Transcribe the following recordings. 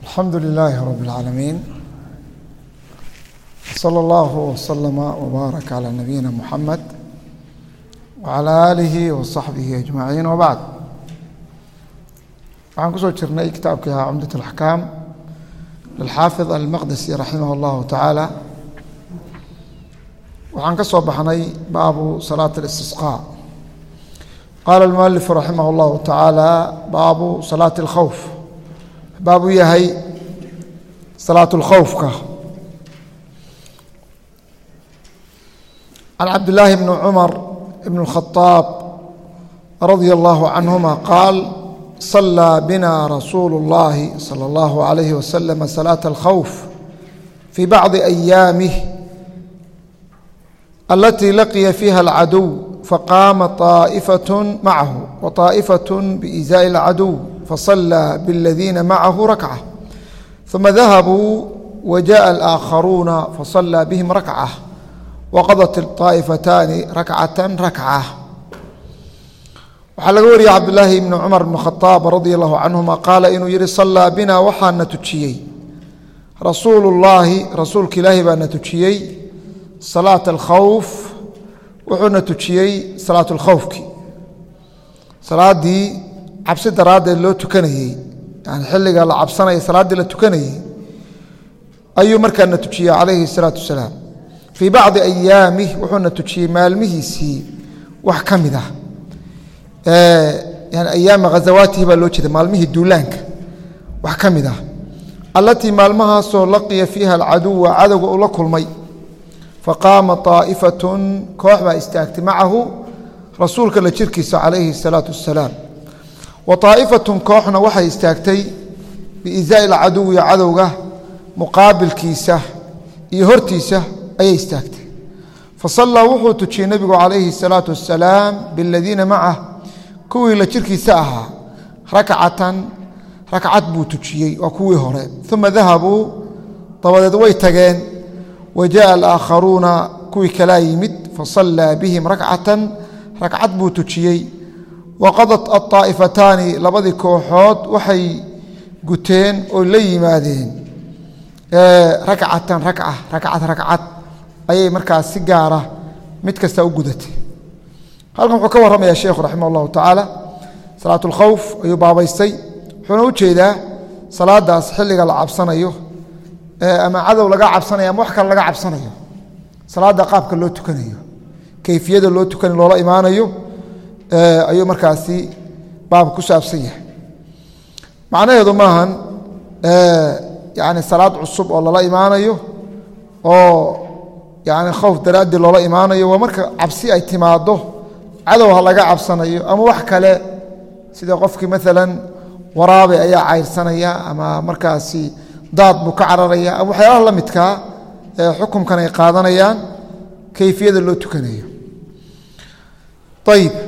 alxamdu lilaahi rab اlcaalamiin slى اllah wslama wbaarak calى nabiyina muxamed wcalى aalihi waصaxbihi ajmaciin wbacd waxaan kusoo jirnay kitaabkii ahaa cumdat اlaxkaam lilxaafid almaqdisi raximah اllahu tacaala waxaan ka soo baxnay baabu salaat اlistisqaa qaala almualifu raximah اllahu tacaala baabu salaati اlkhowf baab u yahay salaat اlkhowfka can cabdillaahi bni cumar bn اlkhadaab radia allahu canhuma qaal صلى بنا رسول الله صلى الله عليه وسلم صلاة الخوف في بعض أيامه التي لقي فيها العدو فقام طائفة معه وطائفة بإزاء العدو فصلى بالذين معه ركعة ثم ذهبوا وجاء الآخرون فصلى بهم ركعة وقضت الطائفتان ركعة ركعة waxaa laga wariyey cabdulaahi ibni cumar bn khaaab radia allahu canhuma qaala inuu yihi sallaa binaa waxaana tujiyey rasuulullaahi rasuulka ilaahi baana tujiyey salaata alkhowf wuxuuna tujiyey salaat lkhowfki salaadii cabsi daraaddeed loo tukanayey yani xilliga la cabsanaya salaaddii la tukanayey ayuu markaana tujiyey calayhi salaatu wasalaam fii bacdi ayaamih wuxuuna tujiyey maalmihiisii wax ka mid ah yani ayaama ghazawaatihi baa loo jeeda maalmihii duulaanka wax ka mid ah allatii maalmahaasoo laqiya fiiha alcaduwa cadowga uu la kulmay faqaama طaa'ifatun koox baa istaagtay macahu rasuulka la jirkiisa calayhi الsalaatu wasalaam wa طaa'ifatun kooxna waxay istaagtay biizaa'i alcaduwi cadowga muqaabilkiisa iyo hortiisa ayay istaagtay fasallaa wuxuu tujiyey nebigu calayhi الsalaatu wasalaam biladiina macah kuwii la jirkiisa ahaa rakcatan rakcad buu tujiyey waa kuwii hore uma dahabuu dabadeed way tageen wa jaءa alaaakharuuna kuwii kalaa yimid fasallaa bihim rakcatan rakcad buu tujiyey waqadat aطaa'ifataani labadii kooxood waxay guteen oo la yimaadeen rakcatan rakca rakcad rakcad ayay markaas si gaara mid kasta u gudatay halkan wuxuu ka warramaya sheekhu raximah اllahu tacaala salaat اlkhowf ayuu baabaystay wuxuuna u jeedaa salaadaas xilliga la cabsanayo ama cadow laga cabsanayo ama wax kale laga cabsanayo salaadda qaabka loo tukanayo kayfiyada loo tukan loola imaanayo ayuu markaasi baabka ku saabsan yahay macnaheedu maahan yani salaad cusub oo lala imaanayo oo yani khowf daraaddii loola imaanayo waa marka cabsi ay timaado cadow ha laga cabsanayo ama wax kale sida qofkii maalan waraabe ayaa cayrsanaya ama markaasi daad buu ka cararaya ama waxyaalaha la midkaa ee xukumkan ay qaadanayaan kayfiyada loo tukanayo ayib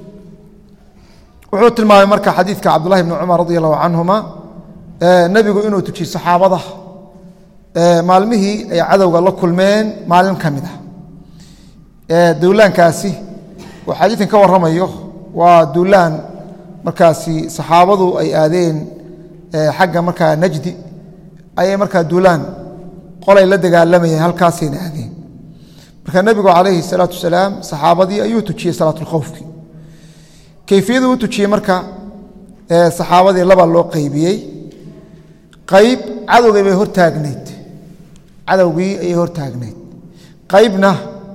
wuxuu tilmaamay marka xadiidka cabdullahi bni cumar radi allahu canhuma nebigu inuu tujiyey saxaabada maalmihii ay cadowga la kulmeen maalin ka mid ah dowlaankaasi oo xadiikan ka warramayo waa duulaan markaasi saxaabadu ay aadeen xagga markaa najdi ayay markaa duulaan qolay la dagaalamayeen halkaasayna aadeen marka nebigu calayhi salaatu wasalaam saxaabadii ayuu tujiyey salaatulkhowfki kayfiyaduu u tujiyey marka saxaabadii laba loo qaybiyey qayb cadowgii bay hortaagnayd cadowgii ayay hortaagnayd qaybna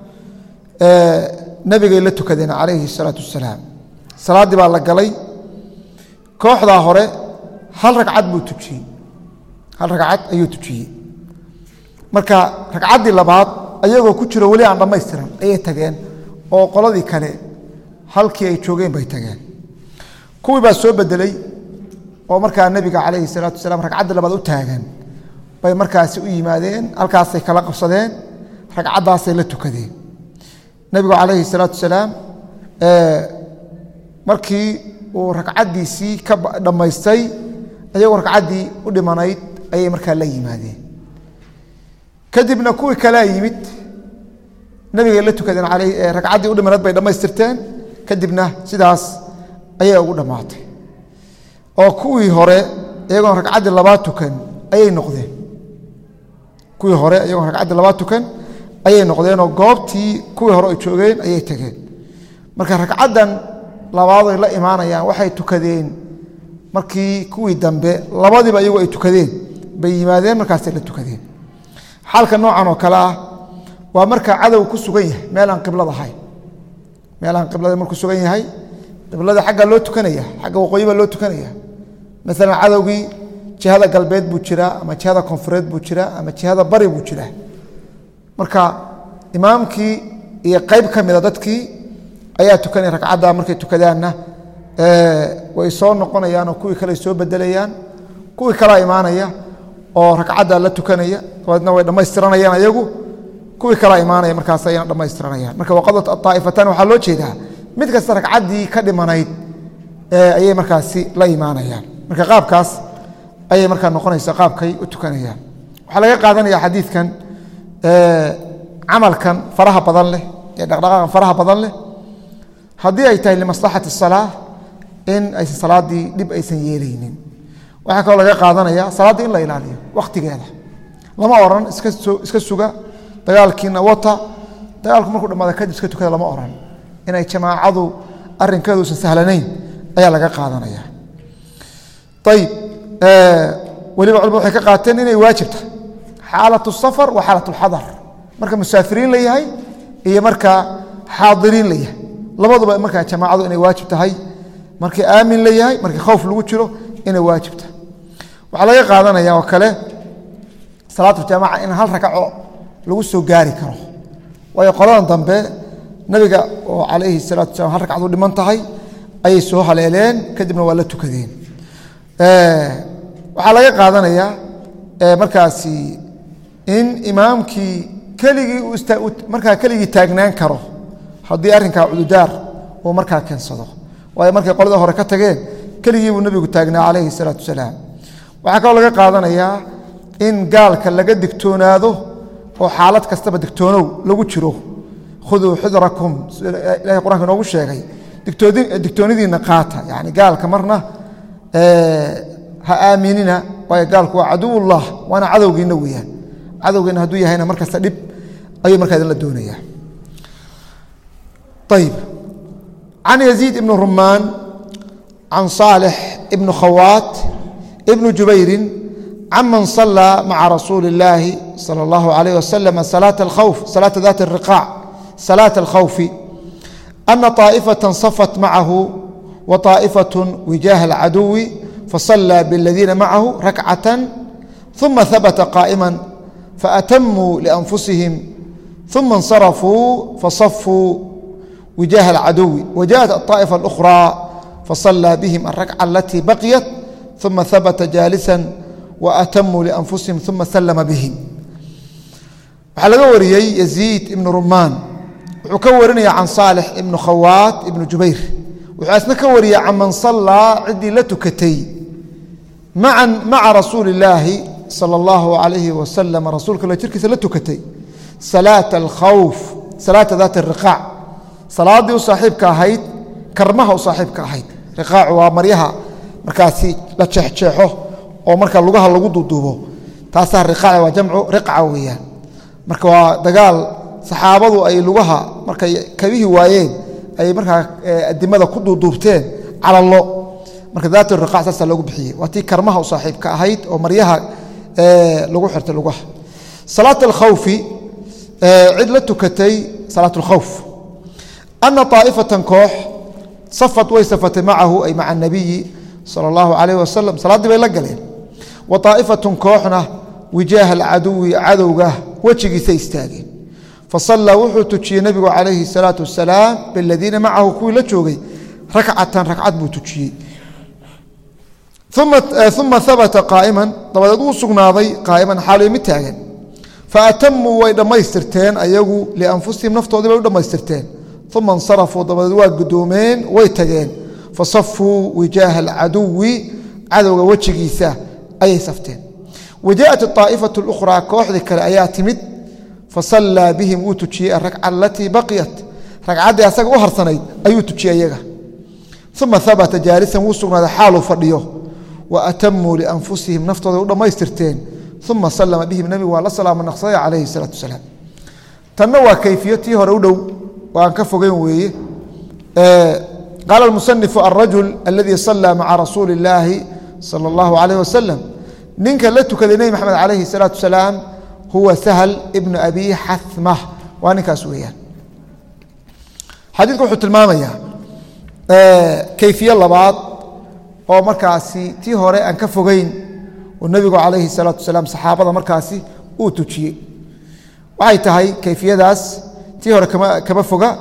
nabigay la tukadeen calayhi الsalaatu wasalaam salaaddii baa la galay kooxdaa hore hal ragcad buu tujiyey hal ragcad ayuu tujiyey marka ragcaddii labaad ayagoo ku jiro weli aan dhammaystiran ayay tageen oo qoladii kale halkii ay joogeen bay tageen kuwii baa soo bedelay oo markaa nebiga calayhi الsalaatu wasalaam ragcaddii labaad u taagan bay markaasi u yimaadeen halkaasay kala qabsadeen ragcaddaasay la tukadeen nebigu calayhi salaatu wasalaam markii uu ragcaddiisii ka dhammaystay ayagoo ragcaddii u dhimanayd ayay markaa la yimaadeen kadibna kuwii kalea yimid nebigay la tukadeen ragcaddii u dhimanayd bay dhammaystirteen kadibna sidaas ayay ugu dhammaatay oo kuwii hore iyagoon ragcaddii labaad tukan ayay noqdeen kuwii hore iyagoo ragcaddii labaad tukan ayay noqdeenoo goobtii kuwii hore ay joogeen ayay tageen marka ragcaddan labaadoy la imaanayaan waxay tukadeen markii kuwii dambe labadiiba iyagu ay tukadeen bay yimaadeen markaasay la tukadeen xaalka noocan oo kale ah waa marka cadow ku sugan yahay meel aan qiblad ahayn meel aan qiblada markuu sugan yahay qiblada xagga loo tukanaya xagga waqooyi baa loo tukanaya maalan cadowgii jihada galbeed buu jiraa ama jihada koonfureed buu jiraa ama jihada bari buu jiraa marka imaamkii iyo qayb ka mida dadkii ayaa tukanaya ragcadda markay tukadaanna way soo noqonayaanoo kuwii kale soo bedelayaan kuwii kalea imaanaya oo ragcadda la tukanaya dabeedna way dhammaystiranayaan ayagu kuwii kalea imaanaya markaas ayana dhammaystiranayaan marka waqadat aaaifatan waxaa loo jeedaa mid kasta ragcaddii ka dhimanayd ayay markaasi la imaanayaan marka qaabkaas ayay markaa noqonaysa qaabkay u tukanayaan waxaa laga qaadanaya xadiidkan camalkan faraha badan leh ee dhaqdhaqaaqan faraha badan leh haddii ay tahay limaslaxati salaa in aysan salaaddii dhib aysan yeelaynin waxaa kaloo laga qaadanaya salaaddii in la ilaaliyo wakhtigeeda lama oran iska iska suga dagaalkiina wata dagaalku markuu dhamaada kadib iska tukada lama oran inay jamaacadu arrinkeedu usan sahlanayn ayaa laga qaadanaya ayib weliba culimadu waxay ka qaateen inay waajibta xaalatu safar wa xaalat lxadar marka musaafiriin la yahay iyo marka xaadiriin la yahay labaduba markaa jamaacadu inay waajib tahay markii aamin la yahay markii khowf lagu jiro inay waajib tahay waxaa laga qaadanaya oo kale salaatujamaca in hal ragco lagu soo gaari karo waayo qoladan dambe nabiga oo calayhi salaatu salam hal ragcad u dhiman tahay ayay soo haleeleen kadibna waa la tukadeen waxaa laga qaadanayaa markaasi in imaamkii keligii markaa keligii taagnaan karo haddii arrinkaa cududaar uu markaa keensado waayo markay qolada hore ka tageen keligii buu nebigu taagnaa calayhi salaatu wasalaam waxaa kaloo laga qaadanayaa in gaalka laga digtoonaado oo xaalad kastaba digtoonow lagu jiro khuduu xudrakum ilahay quranka inoogu sheegay digtoonidiinna qaata yani gaalka marna ha aaminina waayo gaalku waa caduwullah waana cadowgiinna weeyaan cadowgiinna hadduu yahayna mar kasta dhib ayuu markaa idinla doonaya ayib can yaziid ibni rumaan can saalix ibni khawaat ibni jubayrin caman salaa maca rasuuli اllaahi salى اllahu alayh wasalam salaata alkhawf salaata dat الriqaac salaata alkhawfi ana طaaئfaة safat macahu wa طaaئfaة wijaaha اlcaduwi faصalى bاladiina macahu rakcaة ثuma habta qaa'ima faatamuu liأnfusihim ثuma اnsarafuu fasafuu wijaaha اlcaduwi wajaءat aلطaaئفة الأkhrى faصalى bihim الrakca alatii baqyat ثuma habta jaalisa waatamuu lianfusihim uma salama bihim waxaa laga wariyey yaziid ibnu rumaan wuxuu ka warinaya can saalix ibnu khawaat ibnu jubayr wuxuu asna ka wariyey can man sallaa ciddii la tukatay maca rasuuli illaahi sala allahu alayhi wasalam rasuulka la jirkiisa la tukatay salaata alkhawf salaata daat riqaac salaaddii u saaxiibka ahayd karmaha u saaxiibka ahayd riqaacu waa maryaha markaasi la jeexjeexo oo marka lugaha lagu duuduubo taasaa riqaac waa jamcu riqca weeyaan marka waa dagaal saxaabadu ay lugaha markay kabihii waayeen ay markaa adimada ku duuduubteen calallo marka daat riqaac saasaa loogu bixiyey waa tii karmaha u saaxiibka ahayd oo maryaha lagu xirtay lugaha salaat alkhawfi cid la tukatay salaat alkhawf ana طaa'ifatan koox safat way safatay macahu ay maca anabiyi sala allahu calayh wasalam salaaddii bay la galeen wa طaa'ifatun kooxna wijaaha alcaduwi cadowga wejigiisa istaageen fasallaa wuxuu tujiyey nebigu calayhi الsalaatu wasalaam biladiina macahu kuwii la joogay rakcatan ragcad buu tujiyey uma habata qaa'iman dabadeed uu sugnaaday qaa'iman xaaliyo mid taagan faatamuu way dhammaystirteen ayagu lianfusihim naftoodii bay u dhammaystirteen uma insarafuu dabadeed waa gudoomeen way tageen fasafuu wijaaha alcaduwi cadowga wejigiisa ayay safteen wajaءat aa'ifatu اlukhraa kooxdii kale ayaa timid fasallaa bihim wuu tujiyey arakca alatii baqiyat ragcaddii asaga u harsanayd ayuu tujiyey ayaga uma habata jaalisan wuu sugnaaday xaaluu fadhiyo wa atamuu lianfusihim naftooda u dhammaystirteen uma salama bihim nebigu waa la salaamo naqsaday calayhi salaatu wasalaam tanna waa kayfiyo tii hore u dhow oo aan ka fogeyn weeye qaala almusanifu alrajul aladii sallaa maca rasuuli illaahi sala allahu calayh wasalam ninka la tukaday nebi maxamed calayhi salaatu wasalaam huwa sahl ibnu abi xathma waa ninkaas weeyaan xadiidku wuxuu tilmaamayaa kayfiye labaad oo markaasi tii hore aan ka fogeyn oo nebigu calayhi salaatu wasalaam saxaabada markaasi uu tujiyey waxay tahay kayfiyadaas tii hore kama kama foga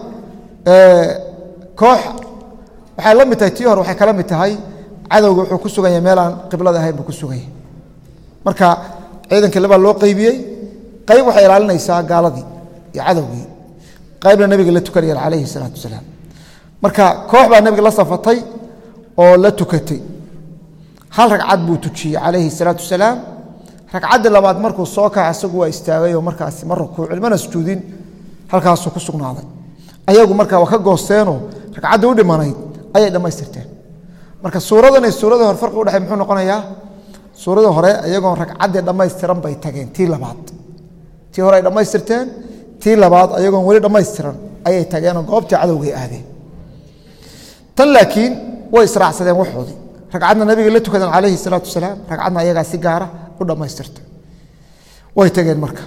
koox waxay la mid tahay tii hore waxay kala mid tahay cadowga wuxuu ku sugan yahay meel aan qiblada ahayn buu ku sugan yahay marka ciidankii labaa loo qeybiyey qayb waxay ilaalinaysaa gaaladii iyo cadowgii qaybna nebiga la tukanaya calayhi salaatu wasalaam marka koox baa nebiga la safatay oo la tukatay hal ragcad buu tujiyey calayhi salaatu wasalaam ragcaddii labaad markuu soo kaca isagu waa istaagay oo markaasi ma rukuucin mana sujuudin halkaasuu ku sugnaaday ayagu marka waa ka goosteenoo ragcaddii u dhimanayd ayay dhammaystirteen marka suuradan iyo suuradii hore farqi udhexey muxuu noqonayaa suuradii hore iyagoon ragcaddii dhammaystiran bay tageen tii labaad tii hore ay dhammaystirteen tii labaad ayagoon weli dhammaystiran ayay tageenoo goobtii cadowgay aadeen tan laakiin way israacsadeen waxoodii ragcadna nabiga la tukadeen calayhi salaatu wasalaam ragcadna ayagaa si gaara u dhammaystirtay way tageen marka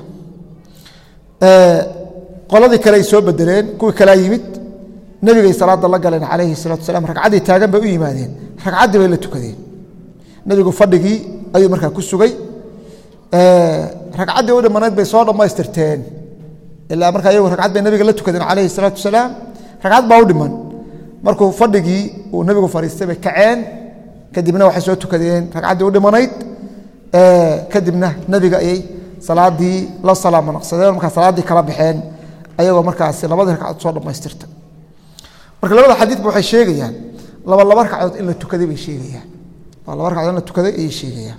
qoladii kale ay soo bedeleen kuwii kalea yimid nebigay salaada la galeen calayhi salaatu wasalaam ragcaddii taagan bay u yimaadeen ragcaddii bay la tukadeen nebigu fadhigii ayuu markaa ku sugay ragcaddii u dhimanayd bay soo dhammaystirteen ilaa markaa iyagu ragcad bay nabiga la tukadeen calayhi salaatu wasalaam ragcad baa u dhiman markuu fadhigii uu nebigu fadhiistay bay kaceen kadibna waxay soo tukadeen ragcaddii u dhimanayd kadibna nebiga ayay salaadii la salaamo naqsadeen markaa salaaddii kala baxeen ayagoo markaasi labadii ragcadood soo dhammaystirta marka labada xadiidba waxay sheegayaan laba laba ragcadood in la tukaday bay sheegayaan laba laba ragcadood in la tukaday ayay sheegayaan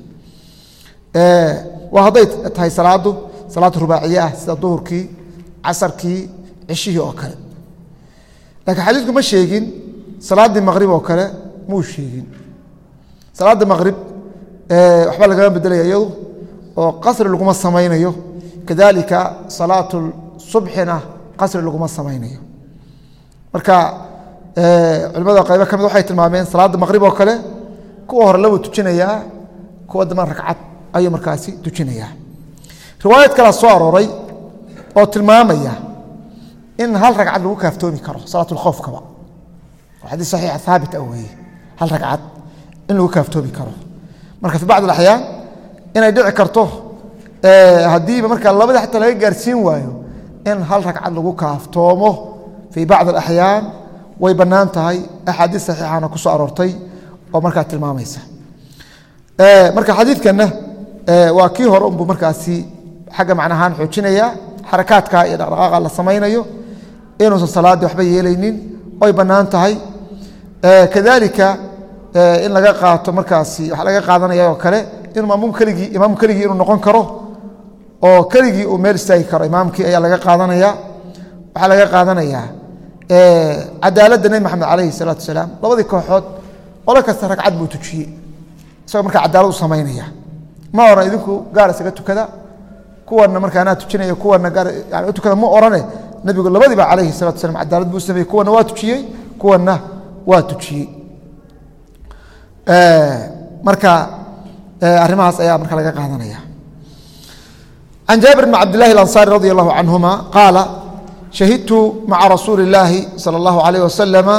waa hadday tahay salaadu salaad rubaaciye ah sida duhurkii casarkii cishihii oo kale laakiin xadiidku ma sheegin salaaddii maqrib oo kale muu sheegin salaadda maqrib waxba lagama bedelaya iyadu oo qasri laguma samaynayo kadalika salaatu subxina qasri laguma samaynayo marka culimada qaybo ka mid waxay tilmaameen salaadda maqrib oo kale kuwa hore labuu tujinayaa kuwa dambana ragcad ayuu markaasi tujinayaa riwaayad kalea soo arooray oo tilmaamaya in hal ragcad lagu kaaftoomi karo salaat lkhowfkaba oo xadiis saxiixa haabit ah weeye hal ragcad in lagu kaaftoomi karo marka fi bacd alaxyaan inay dhici karto haddiiba markaa labada xataa laga gaarsiin waayo in hal ragcad lagu kaaftoomo fii bacd alaxyaan way bannaan tahay axaadiis saxiixana ku soo aroortay oo markaa tilmaamaysa marka xadiidkanna waa kii hore unbuu markaasi xagga macnahaan xoojinaya xarakaadka iyo dhaqdhaqaaqa la samaynayo inuusan salaaddii waxba yeelaynin oy bannaan tahay kadalika in laga qaato markaasi waxa laga qaadanaya oo kale inuu maamum keligii imaamku keligii inuu noqon karo oo keligii uu meel istaagi karo imaamkii ayaa laga qaadanaya waxaa laga qaadanayaa cadaaladda nebi maxamed calayhi salaatu wasalaam labadii kooxood qolo kasta ragcad buu tujiyey isagoo markaa cadaalad u samaynaya ma oran idinku gaar isaga tukada kuwana marka anaa tujinaya kuwana gaar yani u tukada ma orane nebigu labadiiba calayhi salatu wasalam cadaalad buu sameeyey kuwana waa tujiyey kuwana waa tujiyey marka arrimahaas ayaa marka laga qaadanaya can jaabir bn cabd llahi اlanصari radi allahu canhuma qaala shahidtu maca rasuuli اllaahi salى اllahu alayh wasalama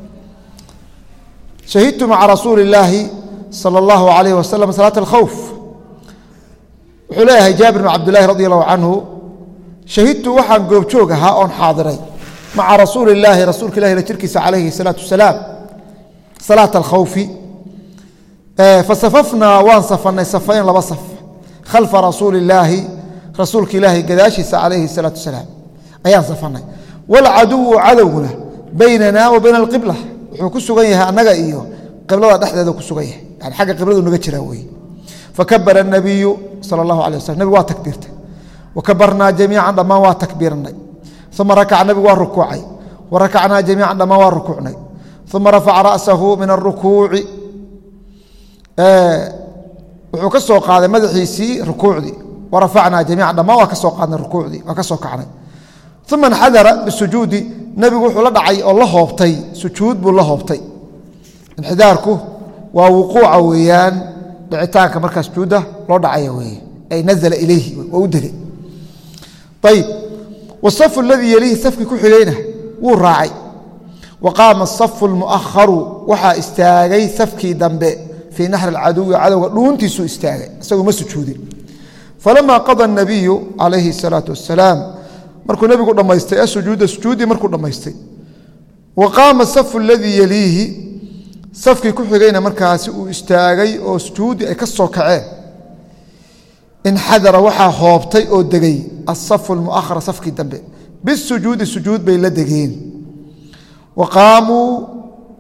shahidtu maca rasuuli اllaahi salى اllahu alayh wasalam salaat اlkhowf wuxuu leeyahay jaabir bn cabdillahi radi allahu canhu shahidtu waxaan goobjoog ahaa oon xaadiray maca rasuuli اllaahi rasuulka ilahi la jirkiisa calayhi الsalaatu wasalaam salaat alkhowfi fasafafnaa waan safanay safayn laba saf khalfa rasuuli illaahi rasuulka ilaahi gadaashiisa calayhi salaatu wasalaam ayaan safanay walcaduwu cadowguna baynana wa bayna alqibla wuxuu ku sugan yahay annaga iyo qiblada dhexdeeda ku sugan yahay yani xagga qibladu naga jiraa weye fakabara الnabiyu salى اllahu alay waslam nabig waa takbiirtay wakabarnaa jamiican dhammaan waa takbiirnay uma rakaca nabigu waa rukuucay warakacnaa jamiican dhammaan waa rukuucnay uma rafaca ra'sahu min arukuuci wuxuu ka soo qaaday madaxiisii rukuucdii warafacnaa jamiica dhammaan waa ka soo qaadnay rukuucdii waa ka soo kacnay uma inxadara bisujuudi nebigu wuxuu la dhacay oo la hoobtay sujuud buu la hoobtay inxidaarku waa wuquuca weeyaan dhicitaanka markaa sujuudda loo dhacaya weeye ay nazla ilayhi waa u degay ayib wasafu aladii yelihi safkii ku xigayna wuu raacay wa qaama asafu lmu'aharu waxaa istaagay safkii dambe fii naxri alcaduwi cadowga dhuuntiisuu istaagay isagoo ma sujuudin falamaa qada nabiyu calayhi salaatu wasalaam markuu nebigu dhammaystay asujuuda sujuuddii markuu dhammaystay wa qaama safu aladii yeliihi safkii ku xigayna markaasi uu istaagay oo sujuuddii ay ka soo kaceen inxadara waxaa hoobtay oo degay asafu lmuahara safkii dambe bisujuudi sujuud bay la degeen waqaamuu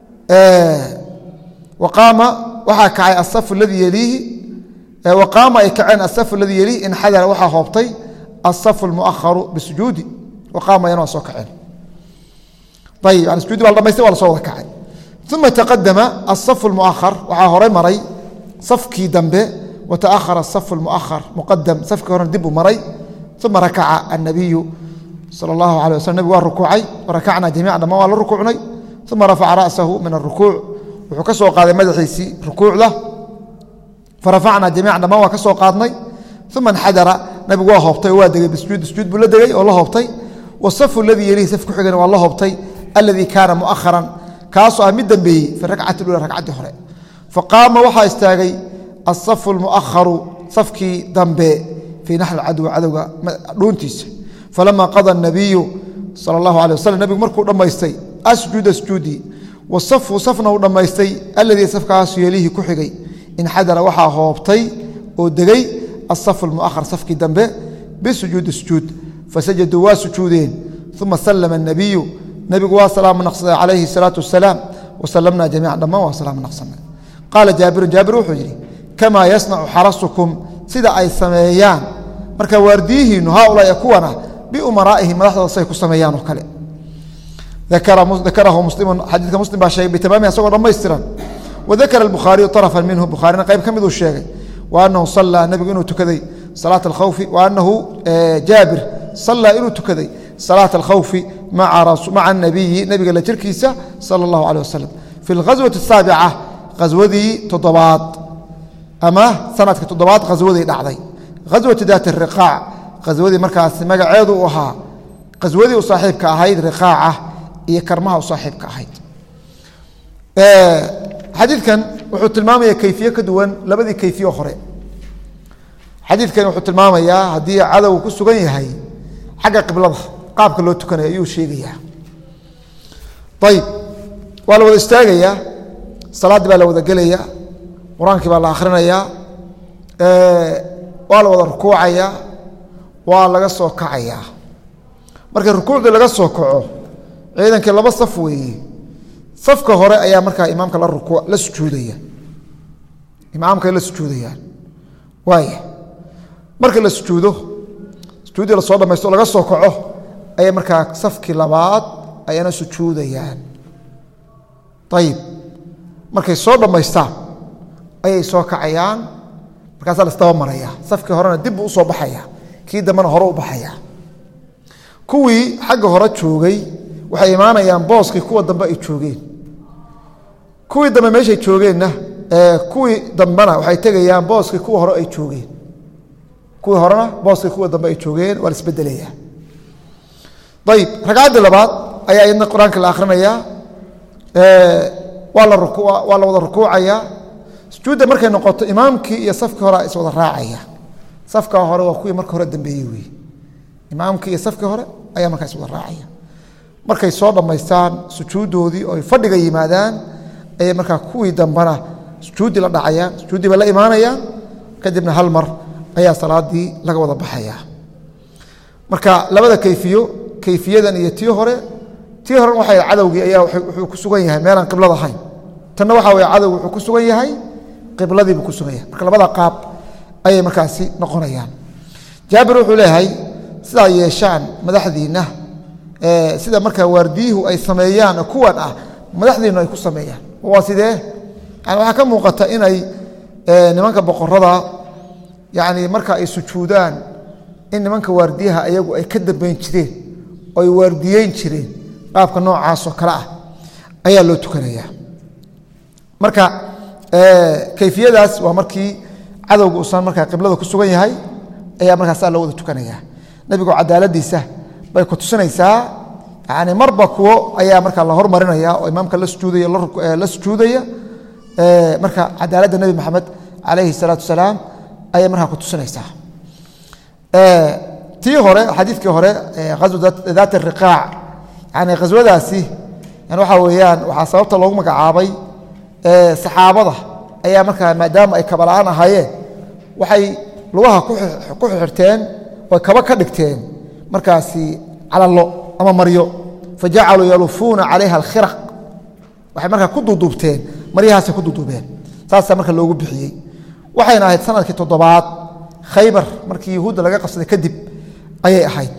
waqaama waxaa kacay asafu ladii yeliihi waqaama ay kaceen asafu ladii yeliihi inxadara waxaa hoobtay asafu lmuaharu bisujuudi waqaama yana waa soo kaceen ayib yani sujudi baa la dhamaystay waa la soo wada kacay uma taqadama asafu lmuahar waxaa horay maray safkii dambe wataahara asafu lmuahar muqadam safkii horena dib uu maray uma rakaca annabiyu sal allahu alay waslam nebigu waa rukuucay warakacnaa jamiica dhammaan waa la rukuucnay uma rafaca ra'sahu min arukuuc wuxuu ka soo qaaday madaxiisii rukuucda farafacnaa jamiica dhammaan waa ka soo qaadnay uma inxadara nabigu waa hoobtay oo waa degay bisujuud sujuud buu la degay oo la hoobtay wasafu aladii yelihi saf ku xigana waa la hoobtay aladii kaana mu'aharan kaasoo ah mid dambeeyey fi rakcati lula ragcaddii hore faqaama waxaa istaagay asafu lmu'aharu safkii dambe fii naxri cadowi cadowga dhuuntiisa falama qada nabiyu sal allahu alay waslm nebigu markuu dhammaystay asjuuda sujuudii wasafu safna uu dhammaystay aladii safkaasu yelihi ku xigay inxadara waxaa hoobtay oo degay asafu lmuahar safkii dambe bisujuudi sujuud fasajaduu waa sujuudeen uma salama الnabiyu nebigu waa salaamo naqsaday calayhi الsalaatu wasalaam wasalamna jamiica dhammaan waa salaamo naqsanay qaala jaabirun jaabir wuxuu yidhi kamaa yasnacu xarasukum sida ay sameeyaan marka waardiyihiinu haaulaa kuwana biumaraa'ihim madaxdooda say ku sameeyaan oo kale dakarahu muslimu xadiidka muslim baa sheegay bitamaami asagoo dhammaystiran wadakara albukhaariyu طarafan minhu bukhaarina qayb ka miduu sheegay wa anahu sallaa nebigu inuu tukaday salaata alkhawfi wa anahu jaabir sallaa inuu tukaday salaata alkhawfi maca anabiyi nebiga la jirkiisa sala allahu alيh wasalam fi اlghaswati الsaabica khaswadii toddobaad ama sanadka toddobaad khaswadii dhacday khaswatu daat الriqaac khaswadii markaasi magaceedu u ahaa khaswadii u saaxiibka ahayd riqaaca iyo karmaha u saaxiibka ahayd xadiidkan wuxuu tilmaamaya kayfiye ka duwan labadii kayfiye hore xadiidkani wuxuu tilmaamayaa haddii cadow ku sugan yahay xagga qiblada qaabka loo tukanayo ayuu sheegayaa ayib waa la wada istaagayaa salaaddii baa la wada gelayaa qur-aankii baa la akhrinayaa waa la wada rukuucayaa waa laga soo kacayaa marka rukuucdii laga soo kaco ciidankii laba saf weeye safka hore ayaa markaa imaamka la ruku la sujuudaya imaamkay la sujuudayaan waaya marka la sujuudo sujuuddii lasoo dhamaysto o laga soo kaco ayay markaa safkii labaad ayana sujuudayaan ayib markay soo dhammaystaan ayay soo kacayaan markaasaa laisdaba maraya safkii horena dib buu usoo baxaya kii dambena hore u baxaya kuwii xagga hore joogay waxay imaanayaan booskii kuwa dambe ay joogeen kuwii dambe meeshay joogeenna kuwii dambena waxay tegayaan booskii kuwa hore ay joogeen kuwii horena booskii kuwa dambe ay joogeen waa la isbedelaya ayib ragcaddii labaad ayaa iyadna qur-aanka la akhrinayaa waa la waa la wada rukuucaya sujuudda markay noqoto imaamkii iyo safkii hore is wada raacaya safka hore waa kuwii marka hore dambeeyey wey imaamkii iyo safkii hore ayaa markaa is wada raacaya markay soo dhammaystaan sujuuddoodii oo ay fadhiga yimaadaan ayay markaa kuwii dambena sujuuddii la dhacayaan sujuuddii bay la imaanayaan kadibna hal mar ayaa salaadii laga wada baxaya marka labada kayfiyo kayfiyadan iyo tii hore tii horen waxay cadowgii ayaa wuxuu ku sugan yahay meelaan qiblad ahayn tanna waxaa weye cadowgi wuxuu ku sugan yahay qibladiibuu ku sugan yahay marka labada qaab ayay markaasi noqonayaan jaabir wuxuu leeyahay sidaa yeeshaan madaxdiinna sida markaa waardiyuhu ay sameeyaan oo kuwan ah madaxdiinu ay ku sameeyaan waa sidee yani waxaa ka muuqata inay nimanka boqorada yani marka ay sujuudaan in nimanka waardiyaha ayagu ay ka dambeyn jireen oo ay waardiyeyn jireen qaabka noocaasoo kale ah ayaa loo tukanaya marka kayfiyadaas waa markii cadowga uusan markaa qiblada ku sugan yahay ayaa markaasaa loo wada tukanaya nebigu cadaaladiisa bay ku tusinaysaa yani marba kuwo ayaa markaa la hormarinaya oo imaamka la sujuudaya la sujuudaya marka cadaaladda nebi maxamed calayhi salaatu wasalaam ayay markaa ku tusinaysaa tii hore xadiidkii hore azu daat riqaac yani khaswadaasi yani waxaa weeyaan waxaa sababta loogu magacaabay saxaabada ayaa markaa maadaama ay kabala'aan ahaayeen waxay lugaha ku xirteen oy kaba ka dhigteen markaasi calalo ama maryo fajacaluu yalufuuna calayha alkhiraq waxay markaa ku duuduubteen maryahaasay ku duuduubeen saasaa marka loogu bixiyey waxayna ahayd sanadkii toddobaad khaybar markii yahuudda laga qabsaday kadib ayay ahayd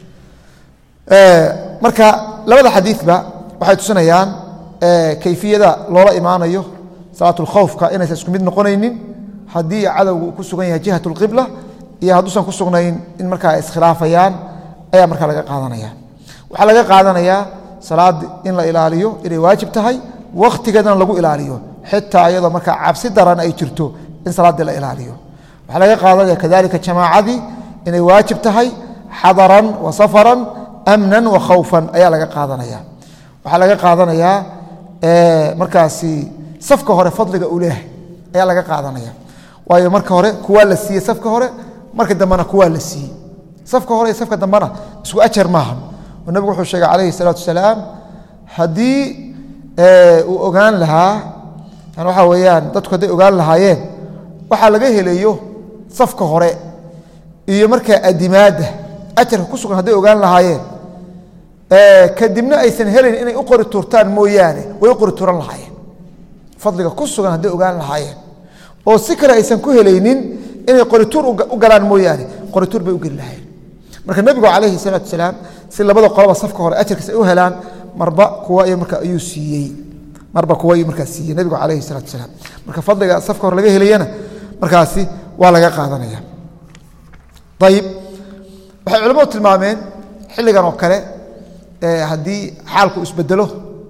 marka labada xadiidba waxay tusinayaan kayfiyada loola imaanayo salaatulkhowfka inaysan isku mid noqonaynin haddii cadowgu ku sugan yahay jihat اlqibla iyo hadduusan ku sugnayn in markaa ay iskhilaafayaan ayaa markaa laga qaadanaya waxaa laga qaadanayaa salaad in la ilaaliyo inay waajib tahay wakhtigeedana lagu ilaaliyo xitaa iyadoo markaa cabsi daran ay jirto in salaaddii la ilaaliyo waxaa laga qaadanaya kadalika jamaacadii inay waajib tahay xadaran wa safaran amnan wa khawfan ayaa laga qaadanaya waxaa laga qaadanayaa markaasi safka hore fadliga uu leeyahay ayaa laga qaadanaya waayo marka hore kuwaa la siiyey safka hore marka dambena kuwaa la siiyey safka hore iyo safka dambena isku ajar maaha oo nebigu wuxuu sheegay calayhi salaatu wasalaam haddii uu ogaan lahaa yani waxaa weeyaan dadku hadday ogaan lahaayeen waxaa laga helayo safka hore iyo markaa adimaadda ajarka ku sugan hadday ogaan lahaayeen kadibna aysan helayn inay u qori tuurtaan mooyaane way u qori tuuran lahaayeen fadliga ku sugan hadday ogaan lahaayeen oo si kale aysan ku helaynin inay qorituur u galaan mooyaane qorituur bay u geli lahayen marka nebigu calayhi salaatu wasalaam si labada qoloba safka hore ajarkiis ay u helaan marba kuwa marka ayuu siiyey marba kuwa ayuu markaa siiyey nebigu calayhi salaatu wasalaam marka fadliga safka hore laga helayana markaasi waa laga qaadanaya ayib waxay culimmadu tilmaameen xilligan oo kale haddii xaalku isbedelo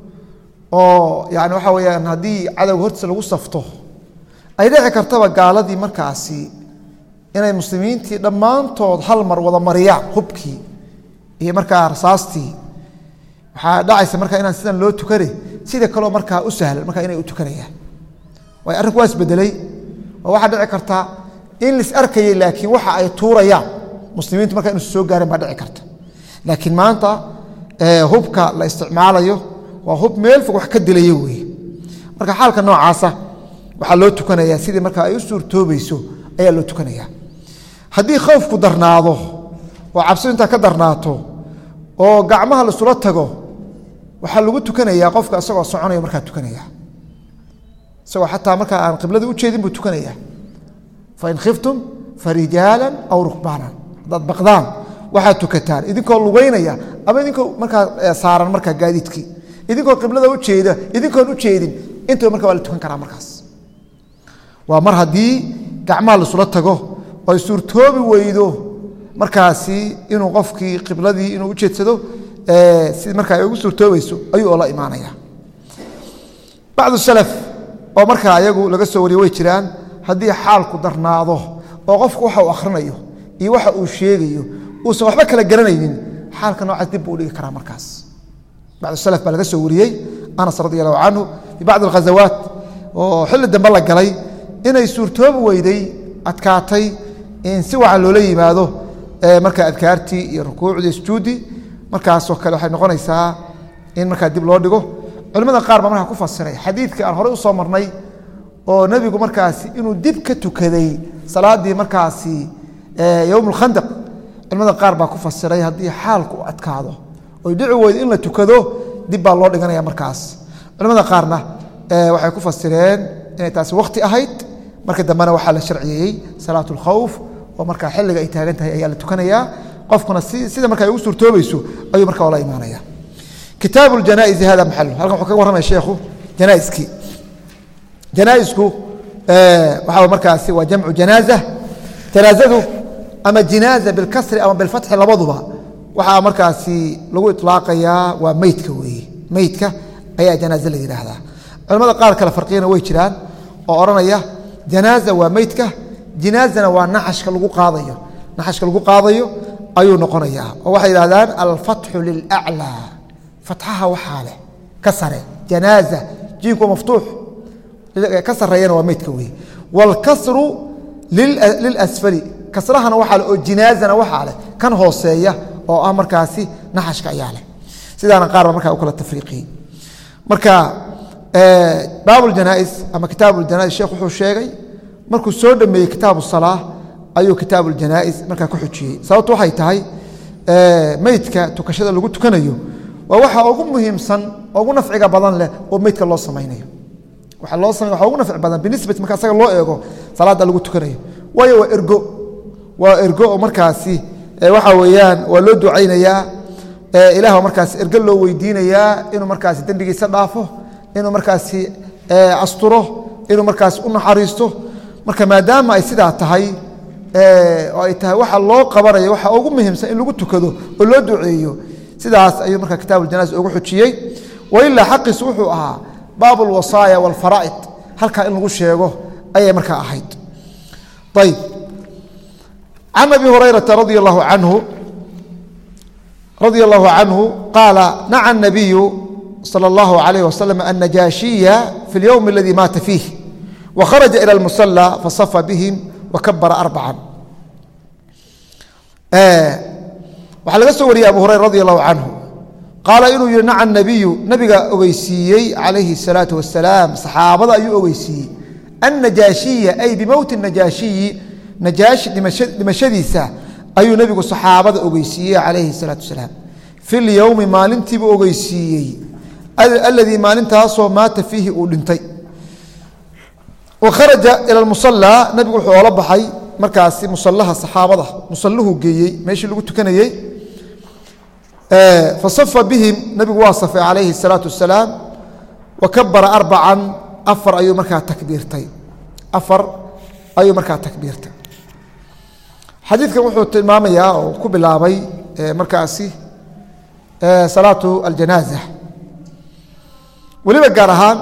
oo yani waxaa weyaan haddii cadowga hortiisa lagu safto ay dhici kartaba gaaladii markaasi inay muslimiintii dhammaantood hal mar wada mariyaan hubkii iyo markaa rasaastii waxaa dhacaysa markaa inaan sidan loo tukane sida kaleo markaa u sahlan markaa inay u tukanayaan waay arrinku waa isbedelay oo waxaa dhici karta in lis arkayay laakiin waxa ay tuurayaan muslimiintu markaa inuusa soo gaareen baa dhici karta laakiin maanta hubka la isticmaalayo waa hub meel fog wax ka dilaya weeye marka xaalka noocaasa waxaa loo tukanayaa sidii markaa ay u suurtoobayso ayaa loo tukanaya haddii khowfku darnaado oo cabsidu intaa ka darnaato oo gacmaha laisula tago waxaa lagu tukanayaa qofka isagoo soconaya markaa tukanaya isagoo xataa markaa aan qiblada u jeedin buu tukanaya fain khiftum farijaalan aw rukbaanan haddaad baqdaan waxaad tukataan idinkoo lugeynaya ama idinkoo markaa saaran markaa gaadiidkii idinkoo qiblada ujeeda idinkoon u jeedin intaba marka waa la tukan karaa markaas waa mar haddii gacmaha laisula tago oo ay suurtoobi weydo markaasi inuu qofkii qibladii inuu u jeedsado si markaa ay ugu suurtoobayso ayuu oo la imaanaya bacdu salaf oo markaa ayagu laga soo wariye way jiraan haddii xaalku darnaado oo qofku waxa uu akhrinayo iyo waxa uu sheegayo uusan waxba kala garanaynin xaalka noocaas dib buu udhigi karaa markaas bacdu salaf baa laga soo wariyey anas radi allahu canhu fi bacdi alghazawaat oo xilli dambe la galay inay suurtoobi weyday adkaatay in si wacan loola yimaado markaa adkaartii iyo rukuucdii sujuudi markaasoo kale waxay noqonaysaa in markaa dib loo dhigo culimada qaar baa markaa ku fasiray xadiidkii aan horey usoo marnay oo nebigu markaasi inuu dib ka tukaday salaadii markaasi yowm اlkhandaq culimada qaar baa ku fasiray haddii xaalku u adkaado oy dhici weydo in la tukado dib baa loo dhiganaya markaas culimada qaarna waxay ku fasireen inay taasi wakti ahayd marka dambena waxaa la sharciyeeyey salaat اlkhawf oo markaa xilliga ay taagan tahay ayaa la tukanayaa qofkuna sida marka ay ugu suurtoobayso ayuu marka ola imaanaya kitaabu اjanaa'izi hada maxalu halkan wuxuu kaga warramaya sheekhu janaa'iskii janaaisku waxaa markaasi waa jamcu janaaza janaazadu ama jinaaza bilkasri ama bilfatxi labaduba waxaa markaasi lagu ilaaqayaa waa meydka weeye meydka ayaa janaaze la yidhaahdaa culamada qaar kale farqiyana way jiraan oo odhanaya janaaza waa meydka jinaazana waa naxashka lagu qaadayo naxashka lagu qaadayo ayuu noqonayaa oo waxay yidhahdaan alfatxu lilaclaa fatxaha waxaa leh ka sare janaaza jiinku waa maftuux ka sareeyana waa meydka weeye wاlkasru lilasfali kasrahana waxaa leh oo jinaazana waxaa leh kan hooseeya oo ah markaasi naxashka ayaa leh sidaana qaar ba markaa u kala tafriiqiyey marka baab اjanais ama kitaab اjanais sheekh wuxuu sheegay markuu soo dhameeyey kitaabu salaa ayuu kitaab اjanais markaa ku xujiyey sababtu waxay tahay meydka tukashada lagu tukanayo waa waxa ugu muhiimsan ugu nafciga badan leh oo meydka loo samaynayo waa loo samay waa ugu nafci badan binisbati marka asaga loo eego salaada lagu tukanayo waayo waa ergo waa ergo oo markaasi waxa weeyaan waa loo ducaynayaa ilaah markaas ergo loo weydiinayaa inuu markaasi dembigiisa dhaafo inuu markaasi asturo inuu markaas u naxariisto marka maadaama ay sidaa tahay oo ay tahay waxa loo qabanayo waxa ugu muhiimsan in lagu tukado oo loo duceeyo sidaas ayuu marka kitaab اjanaaز ugu xujiyey wailaa xaqiisu wuxuu ahaa baab اlwasaaya wاlfaraa'id halkaa in lagu sheego ayay markaa ahayd ayb can abi hurayraa radi اllahu anhu radي اllahu canhu qaala naca الnabiyu salى اllahu عalayh waslm الnajaashiya fi اlyowm اladii maata fiih wakharaja ilى اlmusalى fasafa bihim wakabara arbacan waxaa laga soo wariyey abu hurayra radi allahu canhu qaala inuu yihi naca nabiyu nabiga ogeysiiyey calayhi الsalaaةu wasalaam saxaabada ayuu ogeysiiyey annajaashiya ay bimowti najaashiyi najaashi dhimashadiisa ayuu nebigu saxaabada ogeysiiyey calayhi الsalaatu wasalaam fi lyowmi maalintiibuu ogeysiiyey aladii maalintaasoo maata fiihi uu dhintay wakharaja ila musalaa nabigu wuxuu oola baxay markaasi musalaha saxaabada musaluhu geeyey meeshii lagu tukanayey fasafa bihim nabigu waa safay calayhi الsalaatu wasalaam wakabara arbacan afar ayuu markaa takbiirtay afar ayuu markaa takbiirtay xadiidkan wuxuu tilmaamayaa oo ku bilaabay markaasi salaatu aljanaaza weliba gaar ahaan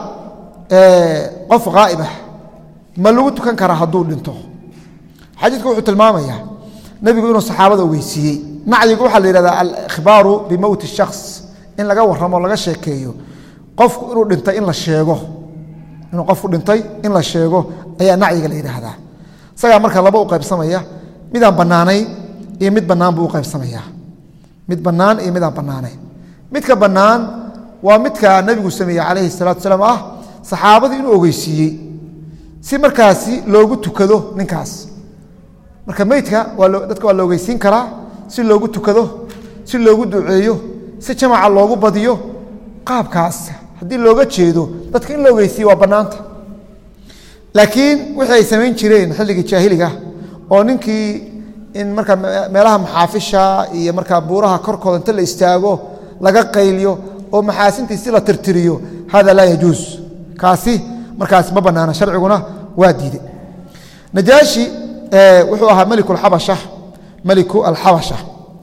qof haa'ibah ma lagu tukan karaa hadduu dhinto xadiidku wuxuu tilmaamayaa nebigu inuu saxaabada ogeysiiyey nacyigu waxaa la yihahdaa alikhbaaru bimowti shakhs in laga warramo laga sheekeeyo qofku inuu dhintay in la sheego inuu qofku dhintay in la sheego ayaa nacyiga la yidhaahdaa isagaa marka laba u qaybsamaya midaan bannaanayn iyo mid bannaan buu u qaybsamayaa mid bannaan iyo midaan bannaanayn midka bannaan waa midka nebigu sameeyey calayhi salatu wasalaam ah saxaabadii inuu ogeysiiyey si markaasi loogu tukado ninkaas marka meydka dadka waa la ogeysiin karaa si loogu tukado si loogu duceeyo si jamaca loogu badiyo qaabkaas haddii looga jeedo dadka in la ogeysiiye waa bannaanta laakiin wixii ay samayn jireen xilligii jaahiliga oo ninkii in markaa meelaha maxaafisha iyo markaa buuraha korkooda inta la istaago laga qayliyo oo maxaasintiisi la tirtiriyo hada laa yajuus kaasi markaas ma banaana sharciguna waa diiday najaashi wuxuu ahaa meliku alxabasha meliku alxabasha